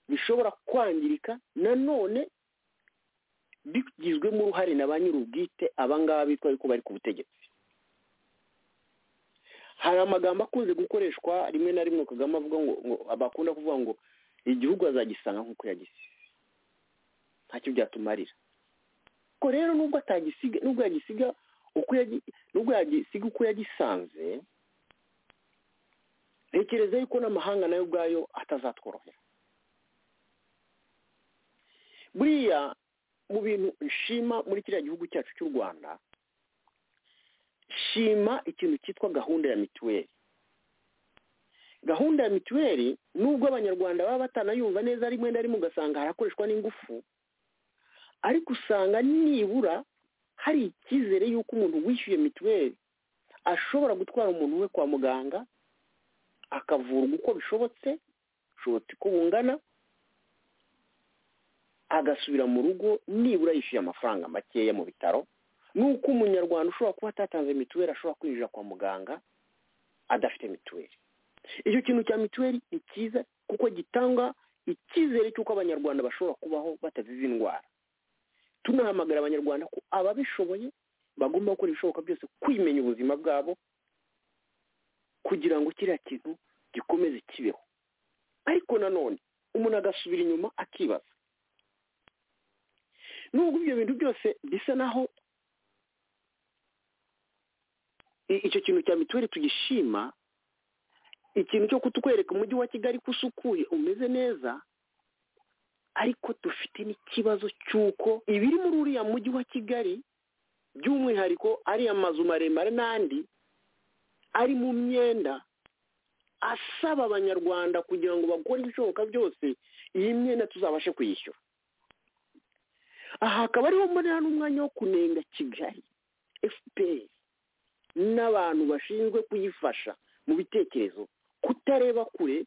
bishobora kwangirika nanone bigizwemo uruhare na ba nyir'ubwite abangaba bitwa yuko bari ku butegetsi hari amagambo akunze gukoreshwa rimwe na rimwe kagame avuga ngo ngo- bakunda kuvuga ngo igihugu azagisanga nk'uko yagisize ntacyo byatumarira ko rero nubwo atagisiga nubwo yagisiga uko yagi- nubwo yagisiga uko yagisanze ntekereza yuko n'amahanga nayo ubwayo atazatworohera buriya mu bintu nshima muri kiriya gihugu cyacu cy'u rwanda shima ikintu cyitwa gahunda ya mituweli gahunda ya mituweli nubwo abanyarwanda baba batanayumva neza rimwe na rimwe ugasanga harakoreshwa n'ingufu ariko usanga nibura hari icyizere y'uko umuntu wishyuye mituweli ashobora gutwara umuntu we kwa muganga akavurwa uko bishobotse ushobotse uko bungana agasubira mu rugo nibura yishyuye amafaranga makeya mu bitaro nuko umunyarwanda ushobora kuba atatanze mituweli ashobora kwinjira kwa muganga adafite mituweli icyo kintu cya mituweli ni cyiza kuko gitanga icyizere cy'uko abanyarwanda bashobora kubaho batazize indwara tunahamagara abanyarwanda ko ababishoboye bagomba gukora ibishoboka byose kwimenya ubuzima bwabo kugira ngo kiriya kintu gikomeze kibeho ariko nanone umuntu agasubira inyuma akibaza nubwo ibyo bintu byose bisa naho icyo kintu cya mituweli tugishima ikintu cyo kutwereka umujyi wa kigali ko usukuye umeze neza ariko dufite n'ikibazo cy'uko ibiri muri uriya mujyi wa kigali by'umwihariko ariya mazu maremare n'andi ari mu myenda asaba abanyarwanda kugira ngo bakore ibishoboka byose iyi myenda tuzabashe kuyishyura aha hakaba ariho mbonera n'umwanya wo kunenga kigali fpr n'abantu bashinzwe kuyifasha mu bitekerezo kutareba kure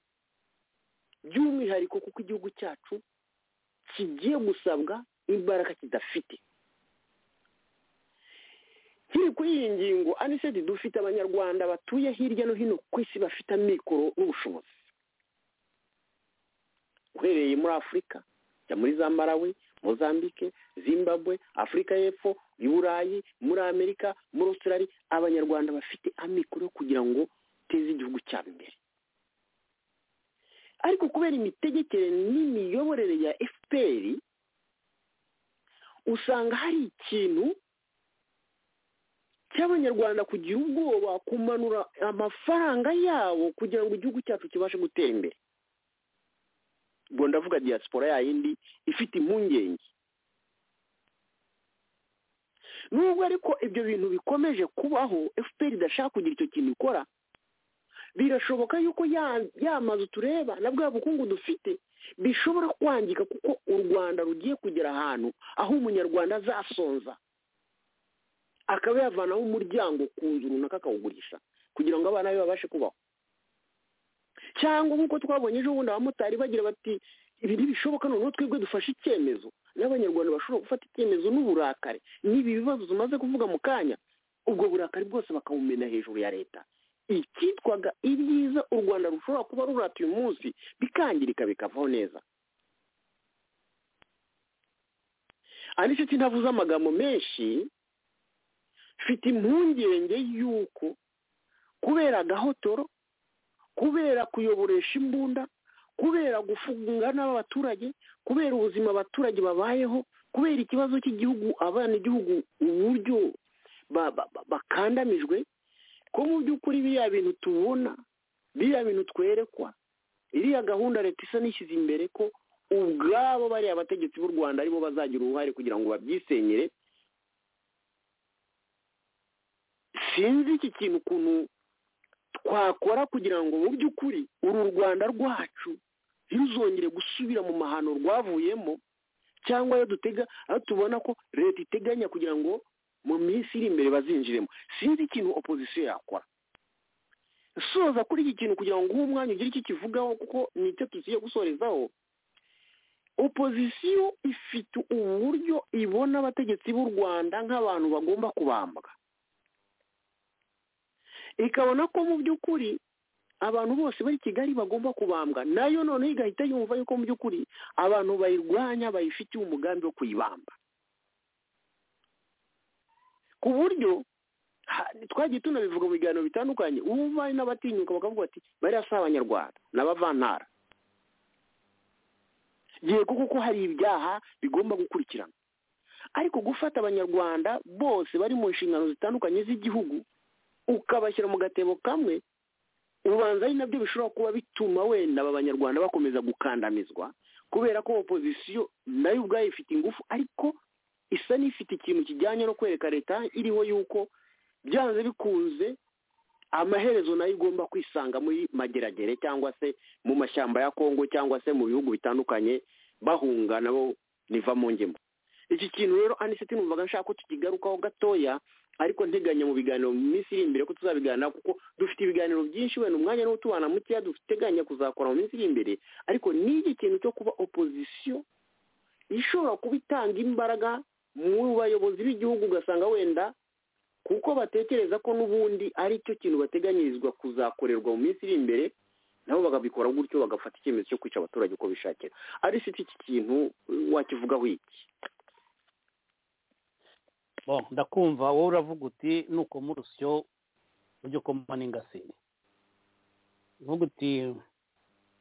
by'umwihariko kuko igihugu cyacu kigiye gusabwa imbaraga kidafite kiri kuri iyi ngingo anisedi dufite abanyarwanda batuye hirya no hino ku isi bafite amikoro n'ubushobozi uhereye muri afurika jya muri za marawi mozambique zimbabwe afurika y'epfo i burayi muri amerika muri australia abanyarwanda bafite amikoro kugira ngo duteze igihugu cyabo imbere ariko kubera imitegekere n'imiyoborere ya fpr usanga hari ikintu cy'abanyarwanda kugira ubwoba kumanura amafaranga yabo kugira ngo igihugu cyacu kibashe gutera imbere ubwo ndavuga diaspora yayindi ifite impungenge nubwo ariko ibyo bintu bikomeje kubaho fpr idashaka kugira icyo kintu ikora birashoboka yuko ya mazu tureba na bwa bukungu dufite bishobora kwangika kuko u rwanda rugiye kugera ahantu aho umunyarwanda azasonza akaba yavanaho umuryango ku nzu runaka akawugurisha kugira ngo abana be babashe kubaho cyangwa nk'uko twabonye ejo bundi abamotari bagira bati ibi ntibishoboka noneho twebwe dufashe icyemezo n'abanyarwanda bashobora gufata icyemezo n'uburakari n'ibi bibazo tumaze kuvuga mu kanya ubwo burakari bwose bakabumena hejuru ya leta icyitwaga ibyiza u rwanda rushobora kuba rurata uyu munsi bikangirika bikavaho neza anishuti ntavuze amagambo menshi mfite impungenge y'uko kubera agahotoro kubera kuyoboresha imbunda kubera gufunga n'abaturage kubera ubuzima abaturage babayeho kubera ikibazo cy'igihugu abanyagihugu uburyo bakandamijwe ko mu by'ukuri biriya bintu tubona biriya bintu twerekwa iriya gahunda leta isa n'ishyize imbere ko ubwabo bariya bategetsi b'u rwanda aribo bazagira uruhare kugira ngo babyisenyere sinzi iki kintu ukuntu twakora kugira ngo mu by'ukuri uru rwanda rwacu ntizongere gusubira mu mahano rwavuyemo cyangwa ayo dutega aho tubona ko leta iteganya kugira ngo mu minsi iri imbere bazinjiremo sinzi ikintu opozisiyo yakora soza kuri iki kintu kugira ngo uwo mwanya ugire icyo kivugaho kuko ni icyo tugiye gusorezaho opozisiyo ifite uburyo ibona abategetsi b'u rwanda nk'abantu bagomba kubambwa ikabona ko mu by'ukuri abantu bose bari kigali bagomba kubambwa nayo noneho igahita yumva yuko mu by'ukuri abantu bayirwanya bayifitiye umugambi wo kuyibamba ku buryo twagiye tunabivuga mu biganiro bitandukanye ubu bari n'abatinyuka bakavuga bati bariya si abanyarwanda n'abavantara yego kuko hari ibyaha bigomba gukurikirana ariko gufata abanyarwanda bose bari mu nshingano zitandukanye z'igihugu ukabashyira mu gatebo kamwe ubanza ari nabyo bishobora kuba bituma wenda aba banyarwanda bakomeza gukandamizwa kubera ko opozisiyo nayo ubwayo ifite ingufu ariko isa n'ifite ikintu kijyanye no kwereka leta iriho yuko byanze bikunze amaherezo nayo igomba kwisanga muri mageragere cyangwa se mu mashyamba ya kongo cyangwa se mu bihugu bitandukanye bahunga nabo niva mu ngemo iki kintu rero anisiti numvaga nshaka ko tukigarukaho gatoya ariko nteganya mu biganiro mu minsi iri imbere ko tuzabiganira kuko dufite ibiganiro byinshi wenda umwanya n'utubana mukeya duteganya kuzakora mu minsi iri imbere ariko n'iki kintu cyo kuba opozisiyo ishobora kuba itanga imbaraga mu bayobozi b'igihugu ugasanga wenda kuko batekereza ko n'ubundi ari cyo kintu bateganyirizwa kuzakorerwa mu minsi iri imbere nabo bakabikora gutyo bagafata icyemezo cyo kwica abaturage uko bishakira ari si iki kintu wakivugaho iki Bon, ndakumva wowe uravuga uti nuko muri urusyo ujya ukoma n'ingasire uvuga uti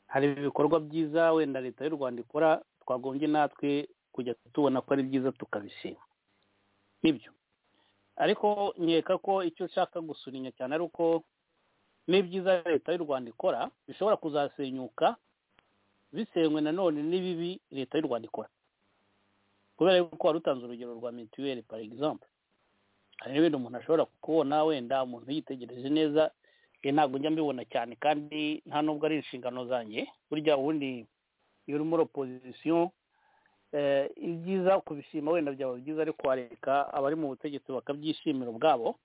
hari ibikorwa byiza wenda leta y'u rwanda ikora twagombye natwe kujya tubona ko ari byiza tukabishima nibyo ariko nkeka ko icyo ushaka gusunika cyane ari uko n'ibyiza leta y'u rwanda ikora bishobora kuzasenyuka bisenywe nanone n'ibibi leta y'u rwanda ikora kubera yuko wari utanze urugero rwa mituweli pari egisampu hari n'ibintu umuntu ashobora kubona wenda umuntu yitegereje neza ntabwo njya mbibona cyane kandi nta nubwo ari inshingano zanjye burya ubundi iyo uri muri opozisiyo ibyiza kubishima wenda byaba byiza ariko wareka abari mu butegetsi bakabyishimira ubwabo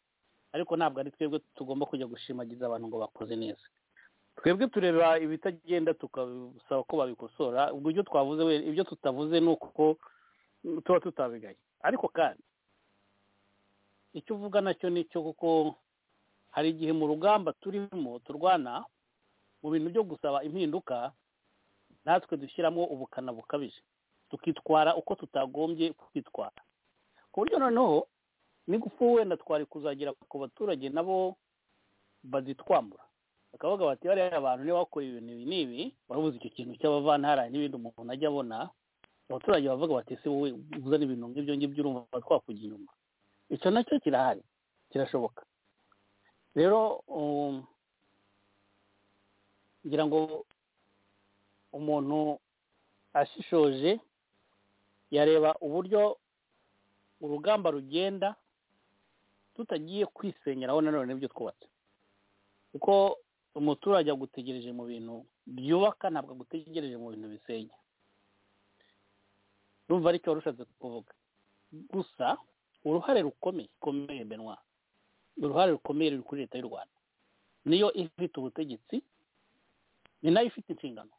ariko ntabwo ari twebwe tugomba kujya gushimagiza abantu ngo bakoze neza twebwe tureba ibitagenda tukabisaba ko babikosora ubwo ibyo twavuze ibyo tutavuze ni uko tuba tutabiganye ariko kandi icyo uvuga nacyo ni cyo kuko hari igihe mu rugamba turimo turwana mu bintu byo gusaba impinduka natwe dushyiramo ubukana bukabije tukitwara uko tutagombye kwitwara ku buryo noneho n'ingufu wenda twari kuzagera ku baturage nabo bazitwambura bakavuga bati bariya abantu niba bakora ibintu ibi n'ibi barabuze icyo kintu cy'abavantara n'ibindi umuntu ajya abona abaturage bavuga bati ese wowe uzana ibintu nk'ibyo ngibyo urumva twakujya inyuma icyo nacyo kirahari kirashoboka rero ngira ngo umuntu ashishoje yareba uburyo urugamba rugenda tutagiye kwisenyeraho nanone ibyo twubatse kuko umuturage agutegereje mu bintu byubaka ntabwo agutegereje mu bintu bisenya numva aricyo wari ushatse kuvuga gusa uruhare rukomeye rukomeye benwa uruhare rukomeye ruri kuri leta y'u rwanda niyo ifite ubutegetsi ni nayo ifite inshingano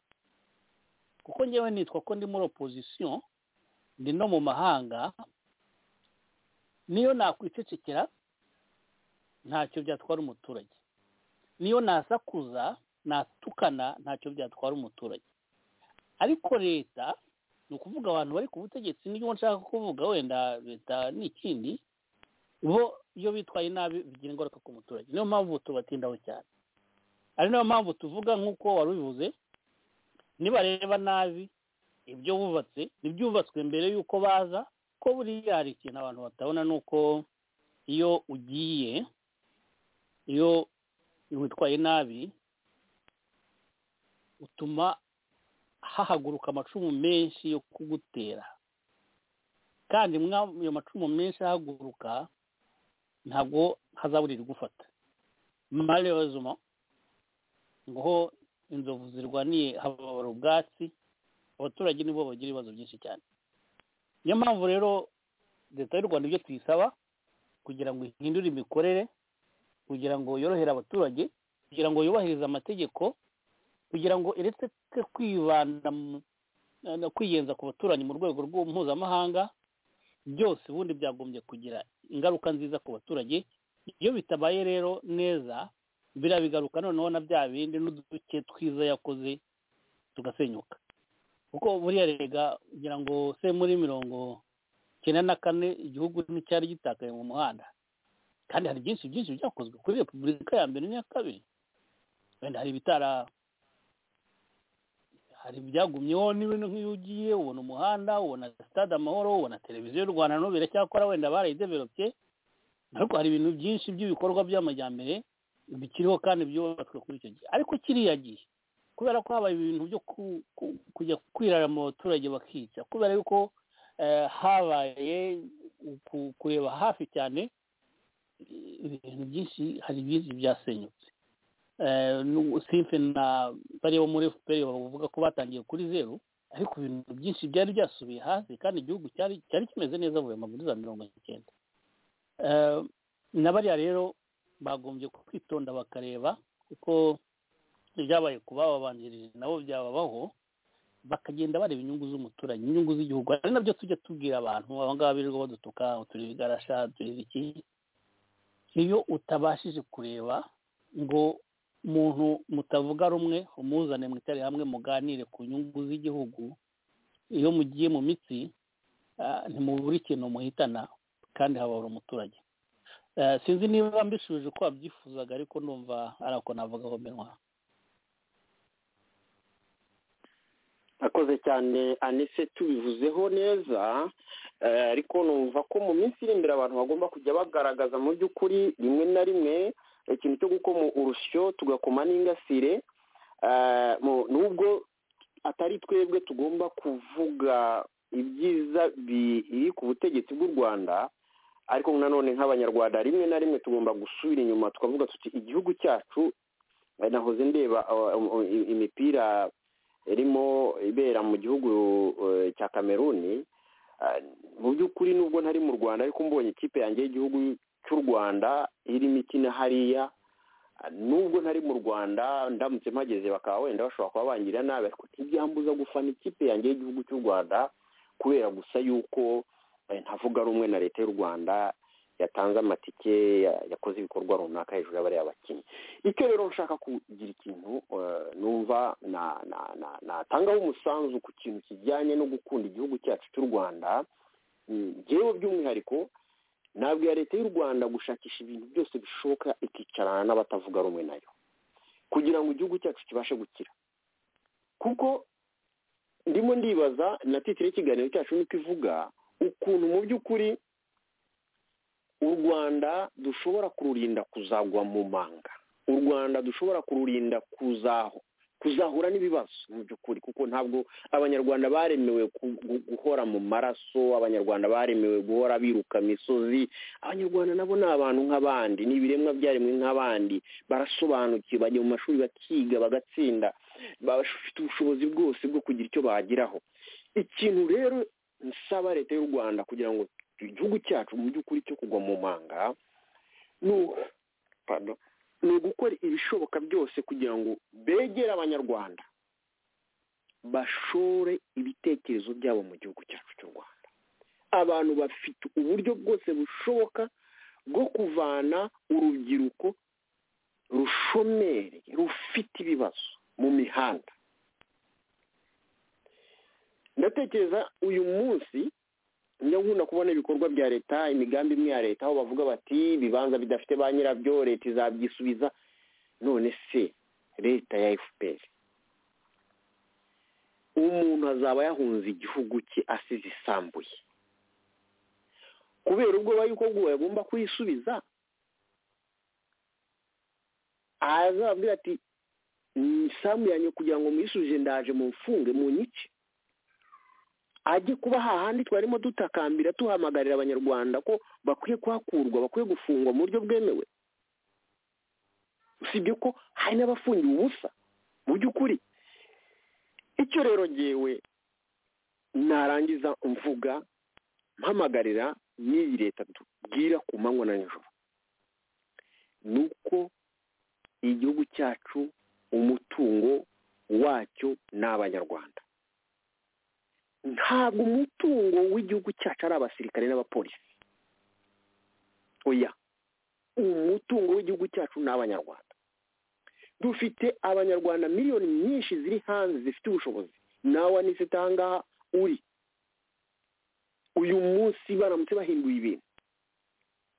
kuko ngewe nitwa ko ndi muri opozisiyo ndi no mu mahanga niyo nakwicecekera ntacyo byatwara umuturage niyo nasakuza natukana ntacyo byatwara umuturage ariko leta ni ukuvuga abantu bari ku butegetsi n'ibyo nshaka kuvuga wenda leta n'ikindi bo iyo bitwaye nabi bigira ingaruka ku muturage niyo mpamvu tubatindaho cyane ari nayo mpamvu tuvuga nk'uko wari ubivuze nibareba nabi ibyo bubatse n'ibyubatswe mbere y'uko baza ko buriya hari ikintu abantu batabona ni uko iyo ugiye iyo witwaye nabi utuma hahaguruka amacumu menshi yo kugutera kandi ayo macumu menshi ahaguruka ntabwo hazaburira igufata mariyozuma ngo inzovu zirwaniye hababara ubwatsi abaturage nibo bagira ibibazo byinshi cyane niyo mpamvu rero leta y'u rwanda ibyo tuyisaba kugira ngo ihindure imikorere kugira ngo yorohere abaturage kugira ngo yubahirize amategeko kugira ngo iretse kwibanda no kwiyenza ku baturanyi mu rwego mpuzamahanga byose ubundi byagombye kugira ingaruka nziza ku baturage iyo bitabaye rero neza birabigaruka noneho na bya bindi n'uduke twiza yakoze tugasenyuka kuko buriya rega kugira ngo se muri mirongo icyenda na kane igihugu nticyari gitakaye mu muhanda kandi hari byinshi byinshi byakozwe kuri repubulika ya mbere n'iya kabiri wenda hari ibitara hari ibyagumyeho n'ibintu nk'iyo ugiye ubona umuhanda ubona sitade amahoro ubona televiziyo y'u rwanda n'ubu biracyakora wenda barayideveropye ariko hari ibintu byinshi by'ibikorwa by'amajyambere bikiriho kandi byubatswe kuri icyo gihe ariko kiriya gihe kubera ko habaye ibintu byo kujya kwirara mu baturage bakica kubera yuko habaye kureba hafi cyane ibintu byinshi hari byinshi byasenyutse simfe na bariya bo muri efuperi bavuga ko batangiye kuri zeru ariko ibintu byinshi byari byasubiye hasi kandi igihugu cyari kimeze neza vuba muri za mirongo icyenda na bariya rero bagombye kwitonda bakareba kuko ibyabaye ku bababanjirije nabo byababaho bakagenda bareba inyungu z'umuturanyi inyungu z'igihugu ari nabyo tujya tubwira abantu aba ngaba birirwa badutuka tureba igarasha tureba iki iyo utabashije kureba ngo umuntu mutavuga rumwe umuzane mwicare hamwe muganire ku nyungu z'igihugu iyo mugiye mu mitsi ntimubura ikintu muhitana kandi hababura umuturage sinzi niba mbishubije uko wabyifuzaga ariko numva ari ako navuga aho minwa akoze cyane anise tubivuzeho neza ariko numva ko mu minsi iri imbere abantu bagomba kujya bagaragaza mu by'ukuri rimwe na rimwe ikintu cyo gukoma urusyo tugakoma n'ingasire nubwo atari twebwe tugomba kuvuga ibyiza biri ku butegetsi bw'u rwanda ariko nanone nk'abanyarwanda rimwe na rimwe tugomba gusubira inyuma tukavuga tuti igihugu cyacu nahoze ndeba imipira irimo ibera mu gihugu cya kameruni mu by'ukuri nubwo ntari mu rwanda ariko mbonye ikipe yanjye y'igihugu cy'u rwanda irimo ikina hariya nubwo ntari mu rwanda ndamutse mpageze bakaba wenda bashobora kuba bangira nabi ariko ntibyambuza gufana ikipe yanjye y'igihugu cy'u rwanda kubera gusa yuko ntavuga rumwe na leta y'u rwanda yatanze amatike yakoze ibikorwa runaka hejuru y'abariya bakinnyi icyo rero nshaka kugira ikintu numva natangaho umusanzu ku kintu kijyanye no gukunda igihugu cyacu cy'u rwanda ngewe by'umwihariko ntabwo iya leta y'u rwanda gushakisha ibintu byose bishoboka ikicarana n'abatavuga rumwe nayo kugira ngo igihugu cyacu kibashe gukira kuko ndimo ndibaza na titire y'ikiganiro cyacu nuko ivuga ukuntu mu by'ukuri u rwanda dushobora kururinda kuzagwa mu manga u rwanda dushobora kururinda kuzahura n'ibibazo mu by'ukuri kuko ntabwo abanyarwanda baremewe guhora mu maraso abanyarwanda baremewe guhora biruka imisozi abanyarwanda nabo ni abantu nk'abandi ni ibiremwa byaremwe nk'abandi barasobanukiwe bajya mu mashuri bakiga bagatsinda bafite ubushobozi bwose bwo kugira icyo bageraho ikintu rero nsaba leta y'u rwanda kugira ngo igihugu cyacu mu by'ukuri cyo kugwa mu manga ni ugukora ibishoboka byose kugira ngo begere abanyarwanda bashore ibitekerezo byabo mu gihugu cyacu cy'u rwanda abantu bafite uburyo bwose bushoboka bwo kuvana urubyiruko rushomeri rufite ibibazo mu mihanda ndatekereza uyu munsi njya nkunda kubona ibikorwa bya leta imigambi imwe ya leta aho bavuga bati ibibanza bidafite ba nyirabyo leta izabyisubiza none se leta ya efuperi umuntu azaba yahunze igihugu cye asize isambuye kubera ubwoba yuko bwubaye agomba kuyisubiza azababwira ati isambu yanyu kugira ngo muyisubije ndaje mu mfunge mu nyice ajye kuba hahandi twarimo dutakambira tuhamagarira abanyarwanda ko bakwiye kuhakurwa bakwiye gufungwa mu buryo bwemewe usibye ko hari n'abafungiwe ubusa mu by'ukuri icyo rero ngewe narangiza mvuga mpamagarira n'iyi leta tubwira ku manywa na nijoro ni uko igihugu cyacu umutungo wacyo ni abanyarwanda ntabwo umutungo w'igihugu cyacu ari abasirikare n'abapolisi oya umutungo w'igihugu cyacu ni abanyarwanda dufite abanyarwanda miliyoni nyinshi ziri hanze zifite ubushobozi nawe anise utangaha uri uyu munsi baramutse bahinduye ibintu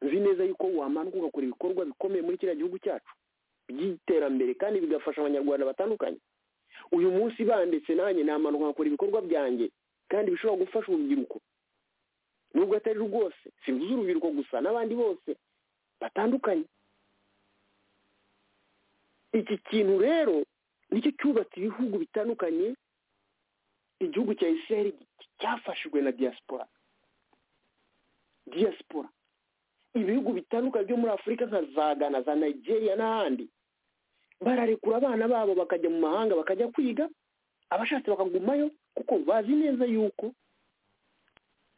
nzi neza yuko wamanuka ugakora ibikorwa bikomeye muri kiriya gihugu cyacu by'iterambere kandi bigafasha abanyarwanda batandukanye uyu munsi banditse nanjye namanuka nkakora ibikorwa byanjye kandi bishobora gufasha urubyiruko nubwo atari rwose simvuze urubyiruko gusa n'abandi bose batandukanye iki kintu rero nicyo cyubatse ibihugu bitandukanye igihugu cya isiraheli cyafashijwe na diaspora diaspora ibihugu bitandukanye byo muri afurika nka za gana za nigeria n'ahandi bararekura abana babo bakajya mu mahanga bakajya kwiga abashatse bakagumayo kuko bazi neza yuko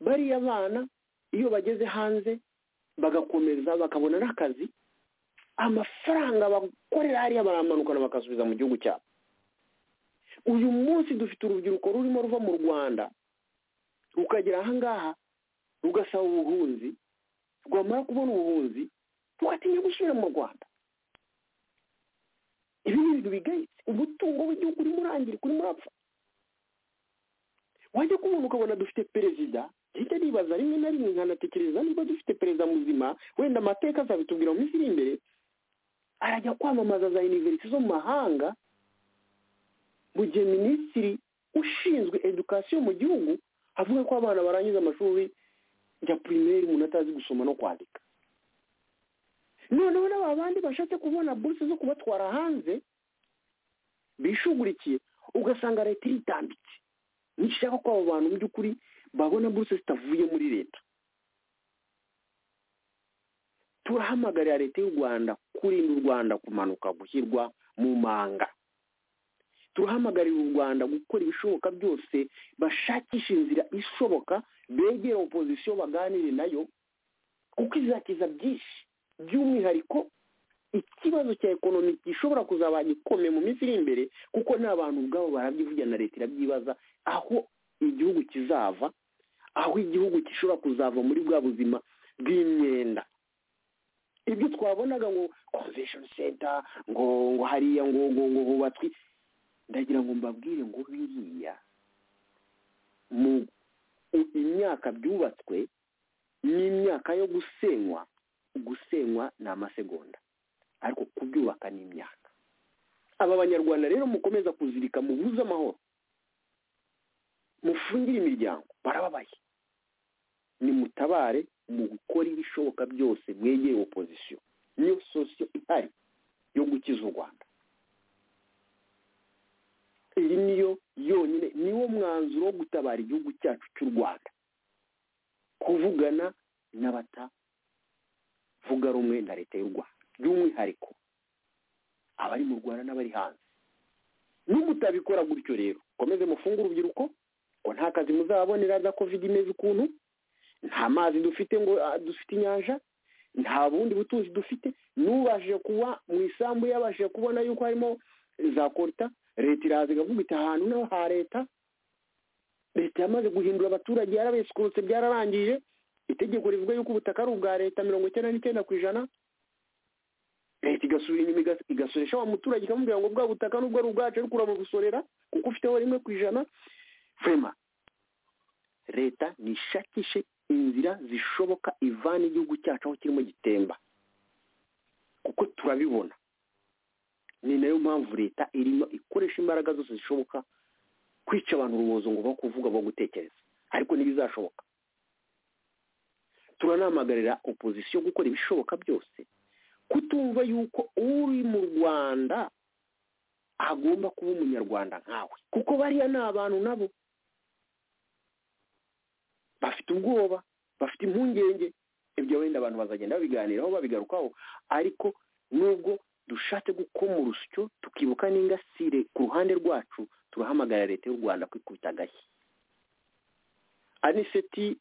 bariya bana iyo bageze hanze bagakomeza bakabona n'akazi amafaranga bakorera hariya baramanukana bakasubiza mu gihugu cyabo uyu munsi dufite urubyiruko rurimo ruva mu rwanda rukagera ahangaha rugasaba ubuhunzi rwamara kubona ubuhunzi rugatinya gusubira mu rwanda ibi ni ibintu bigayitse umutungo w'igihugu urimo urangirika urimo urapfa wajya kubona ukabona dufite perezida hirya nibaza rimwe na rimwe nkanatekereza niba dufite perezida muzima wenda amateka azabitubwira mu minsi iri imbere arajya kwamamaza za univerisite zo mu mahanga mu gihe minisitiri ushinzwe edukasiyo mu gihugu avuga ko abana barangiza amashuri ya pirimeri umuntu atazi gusoma no kwandika noneho n'aba bandi bashatse kubona buruse zo kubatwara hanze bishugurikiye ugasanga leta iritambitse nishaka ko abo bantu mu by'ukuri babona buruse zitavuye muri leta turahamagarira leta y'u rwanda kurinda u rwanda kumanuka gushyirwa mu manga turahamagarira u rwanda gukora ibishoboka byose bashakisha inzira ishoboka begera opozisiyo baganire nayo kuko izakiza byinshi by'umwihariko ikibazo cya ekonomi gishobora kuzaba gikomeye mu minsi iri imbere kuko n'abantu ubwabo barabyivugira na leta irabyibaza aho igihugu kizava aho igihugu gishobora kuzava muri bwa buzima bw'imyenda ibyo twabonaga ngo convention center ngo ngo hariya ngo ngo ngo hubatswe ndagira ngo mbabwire ngo biriya mu imyaka byubatswe n'imyaka yo gusenywa gusenywa ni amasegonda ariko kubyubaka ni imyaka aba banyarwanda rero mukomeza kuzirika mubuze amahoro mufungire imiryango barababaye nimutabare mu gukora ibishoboka byose mwegeye opozisiyo niyo sosiyo ihari yo gukiza u rwanda iyi niyo yonyine niwo mwanzuro wo gutabara igihugu cyacu cy'u rwanda kuvugana n'abatavuga rumwe na leta y'u rwanda by'umwihariko abari mu rwanda n'abari hanze n'umutabikora gutyo rero mukomeze mufunge urubyiruko ngo nta kazi muzabonera za kovide imeze ukuntu nta mazi dufite ngo dufite inyanja nta bundi butunzi dufite n'ubashije kuba mu isambu yabashije kubona yuko harimo za koruta leta iraza igakubita ahantu naho ha leta leta yamaze guhindura abaturage yarabesukurutse byararangije itegeko rivuga yuko ubutaka ari ubwa leta mirongo icyenda n'icyenda ku ijana leta igasubira inyuma igasoresha wa muturage ikamubwira ngo bwa butaka nubwo ari ubwacu ariko uramugusorera kuko ufiteho rimwe ku ijana fema leta nishakishe inzira zishoboka ivana igihugu cyacu aho kirimo gitemba kuko turabibona ni nayo mpamvu leta irimo ikoresha imbaraga zose zishoboka kwica abantu urubozo ngo bo kuvuga bo gutekereza ariko ntibizashoboka turanamagarira opozisiyo gukora ibishoboka byose kutumva yuko uri mu rwanda agomba kuba umunyarwanda nkawe kuko bariya ni abantu nabo bafite ubwoba bafite impungenge ibyo wenda abantu bazagenda babiganiraho babigarukaho ariko nubwo dushatse gukoma urusyo tukibuka n'ingasire ku ruhande rwacu turahamagarira leta y'u rwanda kwikubita agashyi aniseti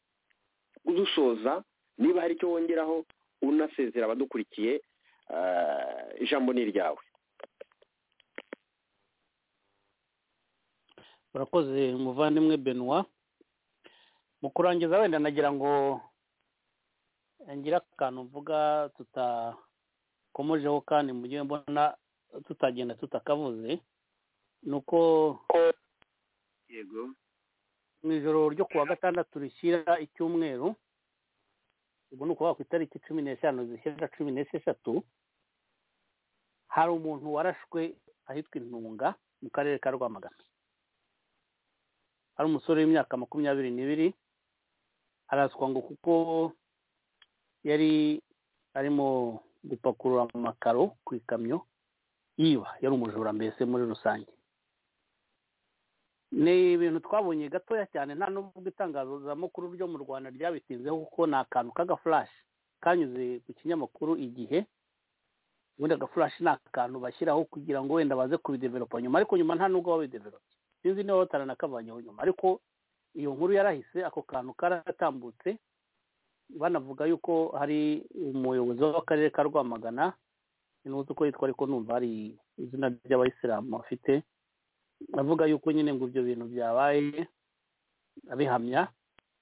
udusoza niba hari icyo wongeraho unasezera abadukurikiye ijambo ni iryawe urakoze umuvandimwe benoit mu kurangiza wenda nagira ngo ngira akantu mvuga tutakomojeho kandi mu gihe mbona tutagenda tutakavuze ni uko yego mu ijoro ryo kuwa gatandatu rishyira icyumweru ubwo ni ukuvuga ku itariki cumi n'eshanu zishyira cumi n'esheshatu hari umuntu warashwe ahitwa intunga mu karere ka rwamagana hari umusore w'imyaka makumyabiri n'ibiri araswa ngo kuko yari arimo gupakurura amakaro ku ikamyo yiba yari umujura mbese muri rusange ni ibintu twabonye gatoya cyane nta n'ubwo itangazamakuru ryo mu rwanda ryabitinzeho kuko ni akantu k'agafurashi kanyuze ku kinyamakuru igihe ubundi agafurashi ni akantu bashyiraho kugira ngo wenda baze kubideveropa nyuma ariko nyuma nta n'ubwo babideveropa sinzi niba batarana kavanyeho nyuma ariko iyo nkuru yarahise ako kantu karatambutse banavuga yuko hari umuyobozi w'akarere ka rwamagana ntuzi uko yitwa ariko numva hari izina ry'abayisilamu afite avuga yuko nyine ngo ibyo bintu byabaye abihamya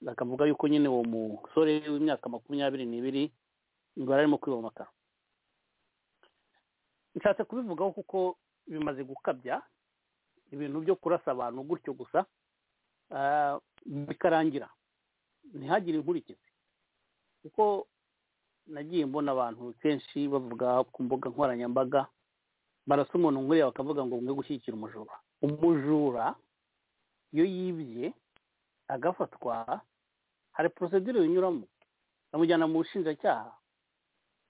bakavuga yuko nyine uwo musore w'imyaka makumyabiri n'ibiri ngo yari arimo kwibomaka nshatse kubivugaho kuko bimaze gukabya ibintu byo kurasa abantu gutyo gusa bikarangira ntihagire inkurikizi kuko nagiye mbona abantu kenshi bavuga ku mbuga nkoranyambaga barasa umuntu nkuriya bakavuga ngo mwe gushyigikira umujura umujura iyo yibye agafatwa hari porosedire binyuramo bamujyana mu bushinjacyaha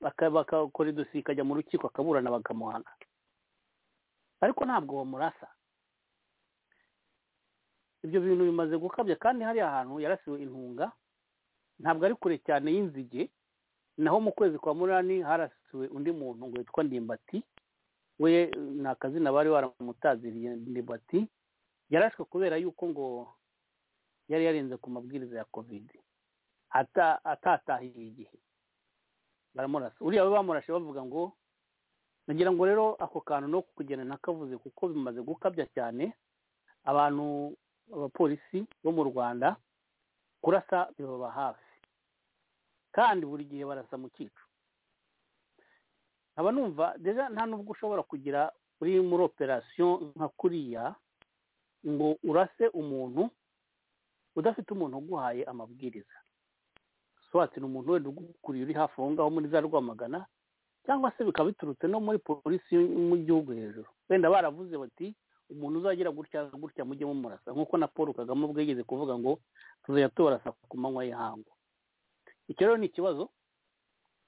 bakakora idosi ikajya mu rukiko akaburana bakamuhana ariko ntabwo bamurasa ibyo bintu bimaze gukabya kandi hari ahantu yarasiwe intunga ntabwo ari kure cyane y'inzige naho mu kwezi kwa munani harasiwe undi muntu ngo witwa ndimbati we ni akazina bari baramutaziriye ndimbati yarashwe kubera yuko ngo yari yarenze ku mabwiriza ya kovide atatahiye igihe baramurasa uriya we bamurashe bavuga ngo nagira ngo rero ako kantu no kugenda nakavuze kuko bimaze gukabya cyane abantu abapolisi bo mu rwanda kurasa bibaba hafi kandi buri gihe barasa mu cyicu nkaba numva deja nta nubwo ushobora kugira uri muri operasiyo nka kuriya ngo urase umuntu udafite umuntu uguhaye amabwiriza swati ni umuntu wenda ugukuriye uri hafi aho ngaho muri za rwamagana cyangwa se bikaba biturutse no muri polisi mu gihugu hejuru wenda baravuze bati umuntu uzagira gutya gutya mujye mumurasa nk'uko na paul kagame ubwo yigeze kuvuga ngo tuzajya tubarasa ku manywa y'ihangu icyo rero ni ikibazo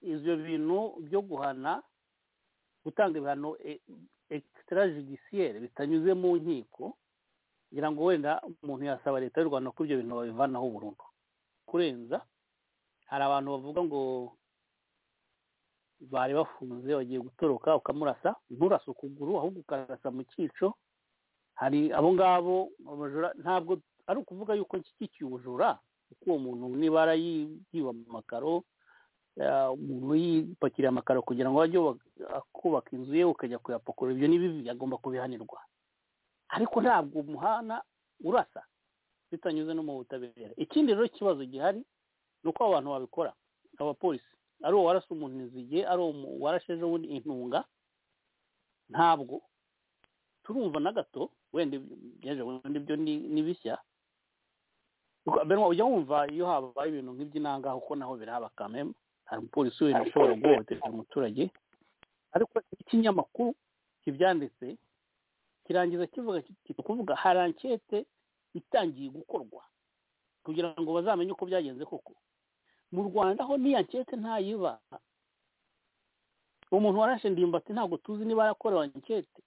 ibyo bintu byo guhana gutanga ibihano egisitara bitanyuze mu nkiko kugira ngo wenda umuntu yasaba leta y'u rwanda ko ibyo bintu babivanaho burundu kurenza hari abantu bavuga ngo bari bafunze bagiye gutoroka ukamurasa nturase ukuguru ahubwo ukarasa mu cyico hari abo ngabo abajura ntabwo ari ukuvuga yuko nshyigikiye ubujura kuko uwo muntu nibara yiba mu makaro umuntu yipakiriye amakaro kugira ngo ajye kubaka inzu ye ukajya kuyapakura ibyo ni bibi agomba kubihanirwa ariko ntabwo umuhana urasa bitanyuze no mu butabera ikindi rero ikibazo gihari ni uko abantu babikora abapolisi ari uwo warasa umuntu inzige ari uwo warashe ejobundi intunga ntabwo turumva na gato wenda ibyo ni bishya ujya wumva iyo habaye ibintu nk'iby'inangaha kuko naho birahaba kameme hari umupolisi wenda ushobora guhohotera umuturage ariko ikinyamakuru kibyanditse kirangiza kivuga kuvuga hari ankete itangiye gukorwa kugira ngo bazamenye uko byagenze koko mu rwanda ho n'iyo ankete ntayiba umuntu warashe ndimbati ntabwo tuzi niba yarakorewe ankete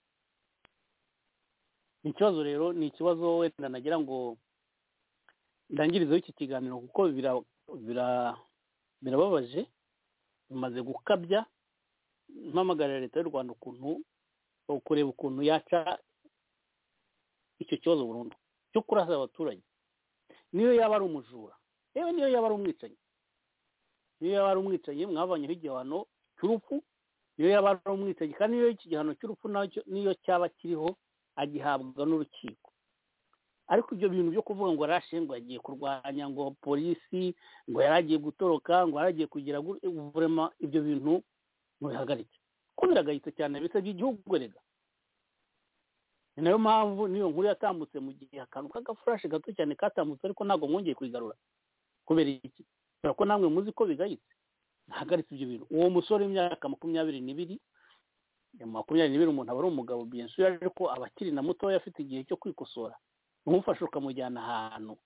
ni ikibazo rero ni ikibazo wenda nagira ngo ndangirizeho iki kiganiro kuko birababaje bimaze gukabya mpamagarira leta y'u rwanda ukuntu kureba ukuntu yaca icyo kibazo burundu cyo kurasa abaturage niyo yaba ari umujura yewe niyo yaba ari umwicanyi niyo yaba ari umwicanyi mwavanyeho igihano cy'urupfu niyo yaba ari umwicanyi kandi niyo iki gihano cy'urupfu niyo cyaba kiriho agihabwa n'urukiko ariko ibyo bintu byo kuvuga ngo yarashe ngo yagiye kurwanya ngo polisi ngo yari agiye gutoroka ngo yari agiye kugira uburema ibyo bintu mubihagarike ko biragayitse cyane bisabye igihugu rega ni nayo mpamvu n'iyo nkuru yatambutse mu gihe akantu k'agafurashe gato cyane katambutse ariko ntabwo mwongeye kuyigarura kubera iki kubera ko namwe muzi ko bigayitse ntahagaritse ibyo bintu uwo musore w'imyaka makumyabiri n'ibiri makumyabiri n'ibiri umuntu aba ari umugabo benshi ariko aba akiri na mutoya afite igihe cyo kwikosora ntumufashe ukamujyana ahantu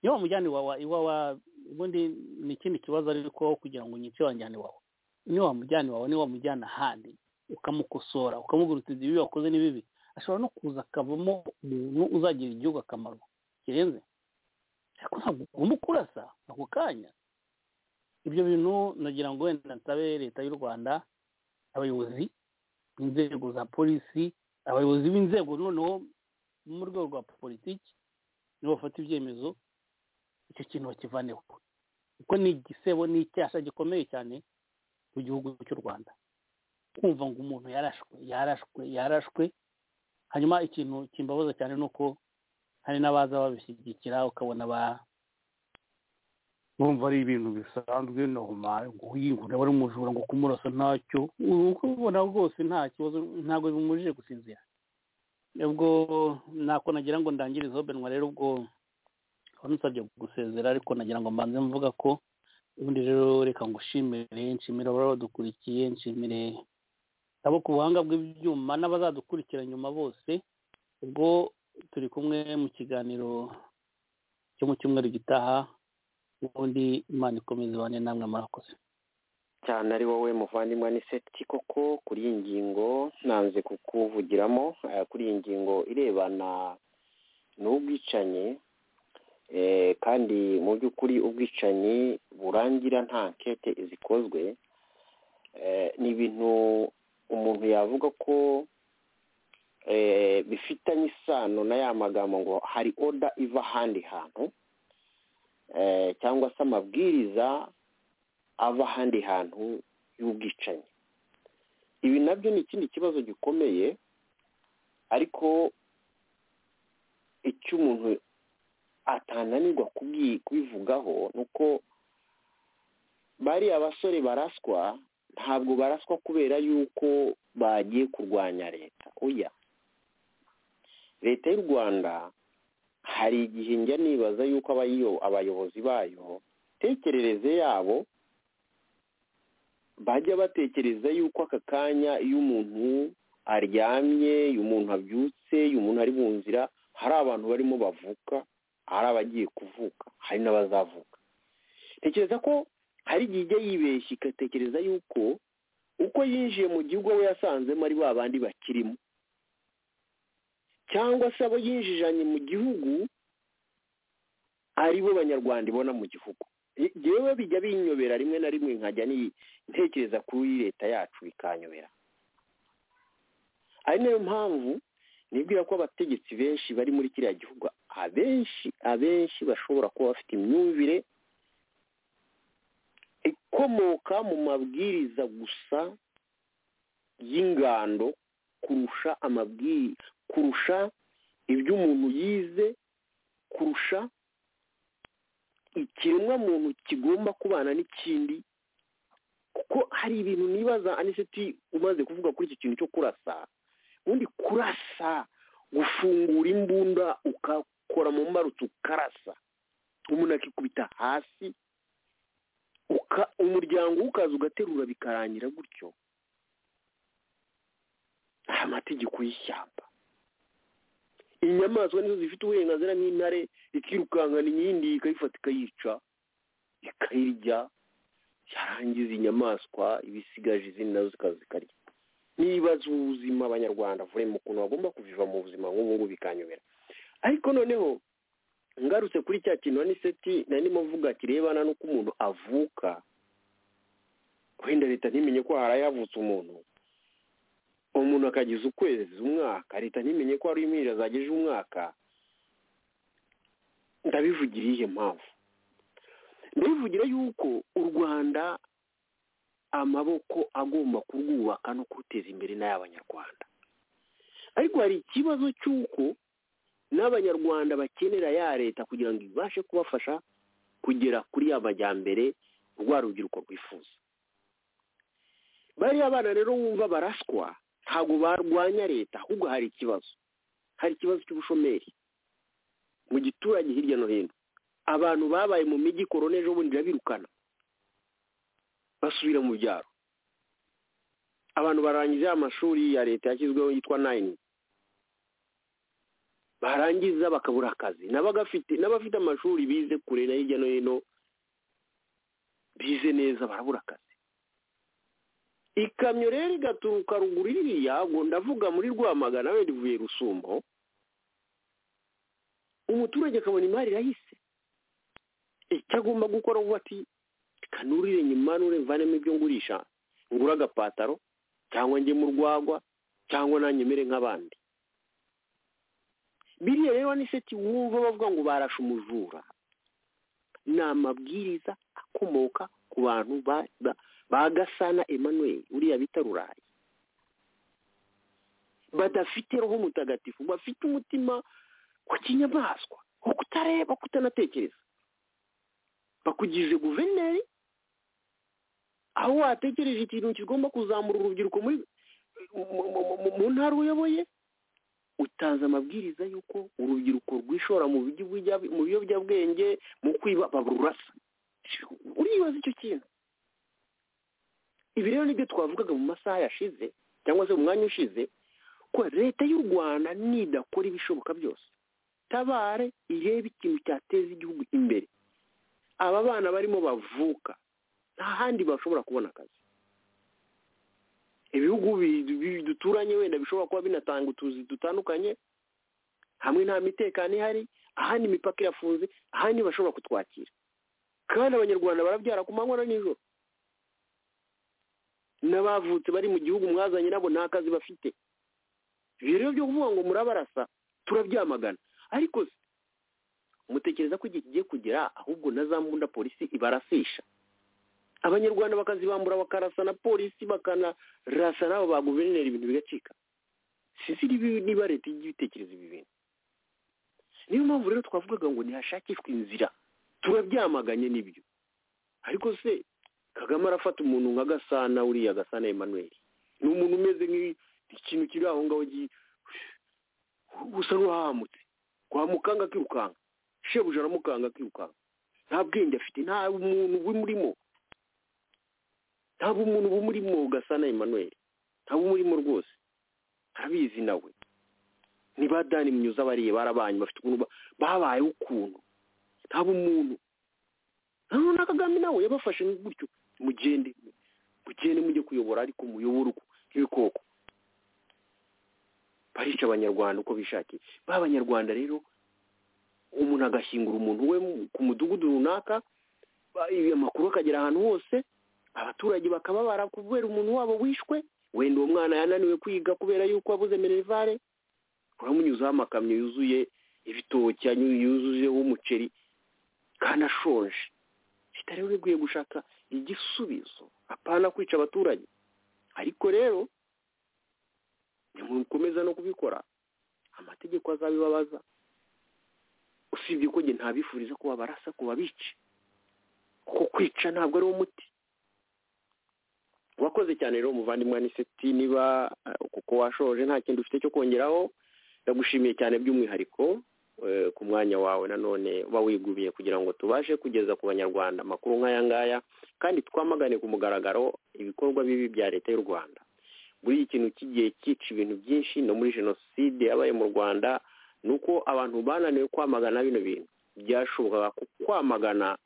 iyo wamujyana iwawa iwawa ubundi ni ikindi kibazo ariko kugira ngo unyice wanjyane iwawa niba wamujyana iwawe niba wamujyana ahandi ukamukosora ukamugurutiriza ibibi wakoze n'ibibi ashobora no kuza akavamo umuntu uzagirira igihugu akamaro kirenze ariko ntabwo ugomba kurasa ako kanya ibyo bintu nagira ngo wenda nsabe leta y'u rwanda abayobozi b'inzego za polisi abayobozi b'inzego noneho mu rwego rwa politiki nibo bafata ibyemezo icyo kintu bakivaneho kuko ni igisebo ni icyasha gikomeye cyane mu gihugu cy'u rwanda kumva ngo umuntu yarashwe yarashwe yarashwe hanyuma ikintu kimbabaza cyane ni uko hari n'abaza babishyigikira ukabona ba bumva ari ibintu bisanzwe normal ngo ari umujura ngo kumurasa ntacyo uko ubona rwose nta kibazo ntabwo bimubujije gusinzira ubwo ntako nagira ngo ndangirize benwa rero ubwo nusabye gusezera ariko nagira ngo mbanze mvuga ko ubundi rero reka ngo ushimire nshimire ababa badukurikiye nshimire abo ku buhanga bw'ibyuma n'abazadukurikira nyuma bose ubwo turi kumwe mu kiganiro cyo mu cyumweru gitaha ubundi imana ikomeza ibane namwe murakoze cyane ari wowe muvandimwe aniseti koko kuri iyi ngingo ntanze kukuvugiramo kuri iyi ngingo irebana n'ubwicanyi kandi mu by'ukuri ubwicanyi burangira nta nkete zikozwe ni ibintu umuntu yavuga ko bifitanye isano na ya magambo ngo hari oda iva ahandi hantu cyangwa se amabwiriza ava ahandi hantu y'ubwicanyi ibi nabyo ni ikindi kibazo gikomeye ariko icyo umuntu atananirwa kubivugaho ni uko bariya basore baraswa ntabwo baraswa kubera yuko bagiye kurwanya leta uya leta y'u rwanda hari igihe njya nibaza yuko abayobozi bayo tekerereze yabo bajya batekereza yuko aka kanya iyo umuntu aryamye iyo umuntu abyutse iyo umuntu ari mu nzira hari abantu barimo bavuka hari abagiye kuvuka hari n'abazavuka tekereza ko hari igihe ijya yibeshya igatekereza yuko uko yinjiye mu gihugu we yasanzemo ari ba bandi bakirimo cyangwa se abo yinjijanye mu gihugu ari bo banyarwanda ibona mu gihugu yewe bijya binyobera rimwe na rimwe nkajya ntekereza kuri leta yacu bikanyobera ari nayo mpamvu nibwira ko abategetsi benshi bari muri kiriya gihugu abenshi abenshi bashobora kuba bafite imyumvire ikomoka mu mabwiriza gusa y'ingando kurusha amabwiriza kurusha ibyo umuntu yize kurusha ikiremwamuntu kigomba kubana n'ikindi kuko hari ibintu nibaza aniseti umaze kuvuga kuri iki kintu cyo kurasa ubundi kurasa gufungura imbunda ukakora mu mbarutso ukarasa umuntu akikubita hasi umuryango ukaza ugaterura bikarangira gutyo ni amategeko y'ishyamba inyamaswa nizo zifite uburenganzira nk'intare ikirukankana iyindi ikayifata ikayica ikayirya yarangiza inyamaswa ibisigaje izindi nazo zikaza zikarya nibaza ubuzima abanyarwanda vuremo ukuntu bagomba kuviva mu buzima ngubu bikanyobera ariko noneho ngarutse kuri cya kintu aniseti nari ndimo mvuga kirebana n'uko umuntu avuka wenda leta ntimenye ko harayavutse umuntu umuntu akagiza ukwezi umwaka leta ntimenye ko hari impinja zageje umwaka ndabivugira iyihe mpamvu ndabivugira yuko u rwanda amaboko agomba kurwubaka no kuruteza imbere n'ay'abanyarwanda ariko hari ikibazo cy'uko n'abanyarwanda bakenera ya leta kugira ngo ibashe kubafasha kugera kuri ya majyambere rwa rubyiruko rwifuza bariya abana rero wumva baraswa ntabwo barwanya leta ahubwo hari ikibazo hari ikibazo cy'ubushomeri mu giturage hirya no hino abantu babaye mu mijyi korona ejo bundi irabirukana basubira mu byaro abantu barangije amashuri ya leta yashyizweho yitwa nayini barangiza bakabura akazi n'abafite amashuri bize kure na hirya no hino bize neza barabura akazi ikamyo rero igaturuka ruguru iriya ngo ndavuga muri rwamagana wenda ivuye rusumbo umuturage akabona imari irahise icyo agomba gukora ngo ati kanurire nyuma nure mvanemo ibyo ngurisha ngura agapataro cyangwa njye mu rwagwa cyangwa nanyemere nk'abandi biriya rero ni seti wumva bavuga ngo barashe umujura ni amabwiriza akomoka ku bantu ba gasana emmanuel uriya bita rurayi badafite roho mutagatifu bafite umutima wa kinyamaswa wo kutareba kutanatekereza bakugije guverineri aho watekereje ikintu kigomba kuzamura urubyiruko mu ntara uyoboye utanze amabwiriza y'uko urubyiruko rwishora mu biyobyabwenge mu kwiba barurasa uribaza icyo kintu ibi rero nibyo twavugaga mu masaha yashize cyangwa se mu mwanya ushize ko leta y'u rwanda nidakora ibishoboka byose tabare irebe ikintu cyateza igihugu imbere aba bana barimo bavuka nta handi bashobora kubona akazi ibihugu duturanye wenda bishobora kuba binatanga utuzi dutandukanye hamwe nta mitekano ihari ahandi imipaka irafunze ahandi bashobora kutwakira kandi abanyarwanda barabyara ku manywa na nijoro n'abavutse bari mu gihugu mwazanye nabo nta kazi bafite ibyo rero byo kuvuga ngo murabarasa turabyamagana ariko mutekereza ko igihe kigiye kugera ahubwo na za mbunda polisi ibarasisha abanyarwanda bakazibambura bakarasa na polisi bakanarasa n'abo ba guverineri ibintu bigacika sinzi niba leta ijya ibitekereza ibi bintu niyo mpamvu rero twavugaga ngo ntihashakishwe inzira turabyamaganye n'ibyo ariko se kagame arafata umuntu nka gasana uriya gasana emmanuel ni umuntu umeze nk'ikintu kiri aho ngaho usa n'uwahamutse wamukanga akirukanga shebuja aramukanga akirukanga nta bwenge afite nta muntu bumurimo ntabwo umuntu bumurimo gasana emmanuel ntabwo umurimo rwose arabizi nawe niba dani munyuze abariye barabanye bafite ukuntu babaye ukuntu ntabwo umuntu na kagame nawe yabafashe gutyo mugende mugende mujye kuyobora ariko muyobora nk'ibikoko barica abanyarwanda uko bishakiye b'abanyarwanda rero umuntu agashyingura umuntu we ku mudugudu runaka amakuru akagera ahantu hose abaturage bakababara kubera umuntu wabo wishwe wenda uwo mwana yananiwe kwiga kubera yuko wabuze minerivare uramunyuzaho amakamyo yuzuye ibitoki yuzuyeho umuceri kandi ashonje leta rero ikwiye gushaka igisubizo apana kwica abaturage ariko rero nimukomeza no kubikora amategeko azabibabaza usibye ko njye ntabifuriza ko babarasa ku babice kuko kwica ntabwo ari umuti wakoze cyane rero umuvandimwe aniseti niba kuko washoje nta kintu ufite cyo kongeraho ndagushimiye cyane by'umwihariko ku mwanya wawe nanone uba wigubiye kugira ngo tubashe kugeza ku banyarwanda amakuru nk'aya ngaya kandi twamagane ku mugaragaro ibikorwa bibi bya leta y'u rwanda muri iki kintu kigiye cyica ibintu byinshi no muri jenoside yabaye mu rwanda ni uko abantu bananiwe kwamagana bino bintu byashobokaga kwamagana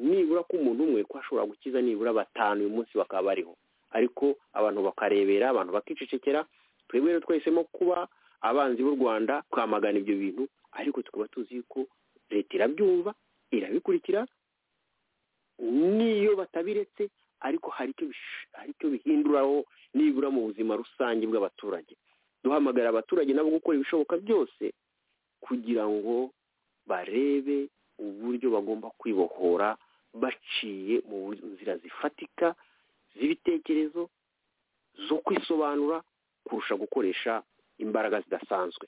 nibura ko umuntu umwe ko ashobora gukiza nibura batanu uyu munsi bakaba bariho ariko abantu bakarebera abantu bakicecekera twebwe rero twahisemo kuba abanzi b'u rwanda twamagana ibyo bintu ariko tukaba tuzi yuko leta irabyumva irabikurikira n'iyo batabiretse ariko hari icyo bihinduraho nibura mu buzima rusange bw'abaturage duhamagara abaturage nabo gukora ibishoboka byose kugira ngo barebe uburyo bagomba kwibohora baciye mu nzira zifatika z'ibitekerezo zo kwisobanura kurusha gukoresha imbaraga zidasanzwe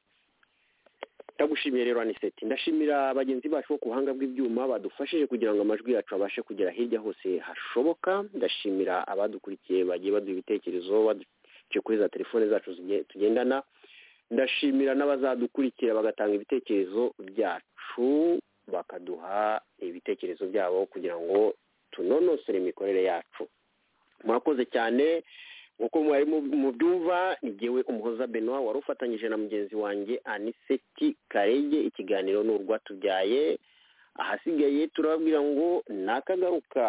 ndagushimiye rero aniseti ndashimira bagenzi bacu bo ku buhanga bw'ibyuma badufashije kugira ngo amajwi yacu abashe kugera hirya hose hashoboka ndashimira abadukurikiye bagiye baduha ibitekerezo baduce kuri za telefone zacu tugendana ndashimira n'abazadukurikira bagatanga ibitekerezo byacu bakaduha ibitekerezo byabo kugira ngo tunonosore imikorere yacu murakoze cyane nk'uko mwari mubyumva ni jyewe umuhoza benoit wari ufatanyije na mugenzi wanjye aniseti karege ikiganiro ni urwatubyaye ahasigaye turababwira ngo ni akagaruka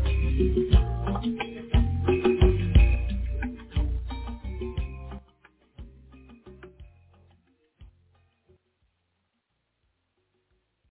Thank you.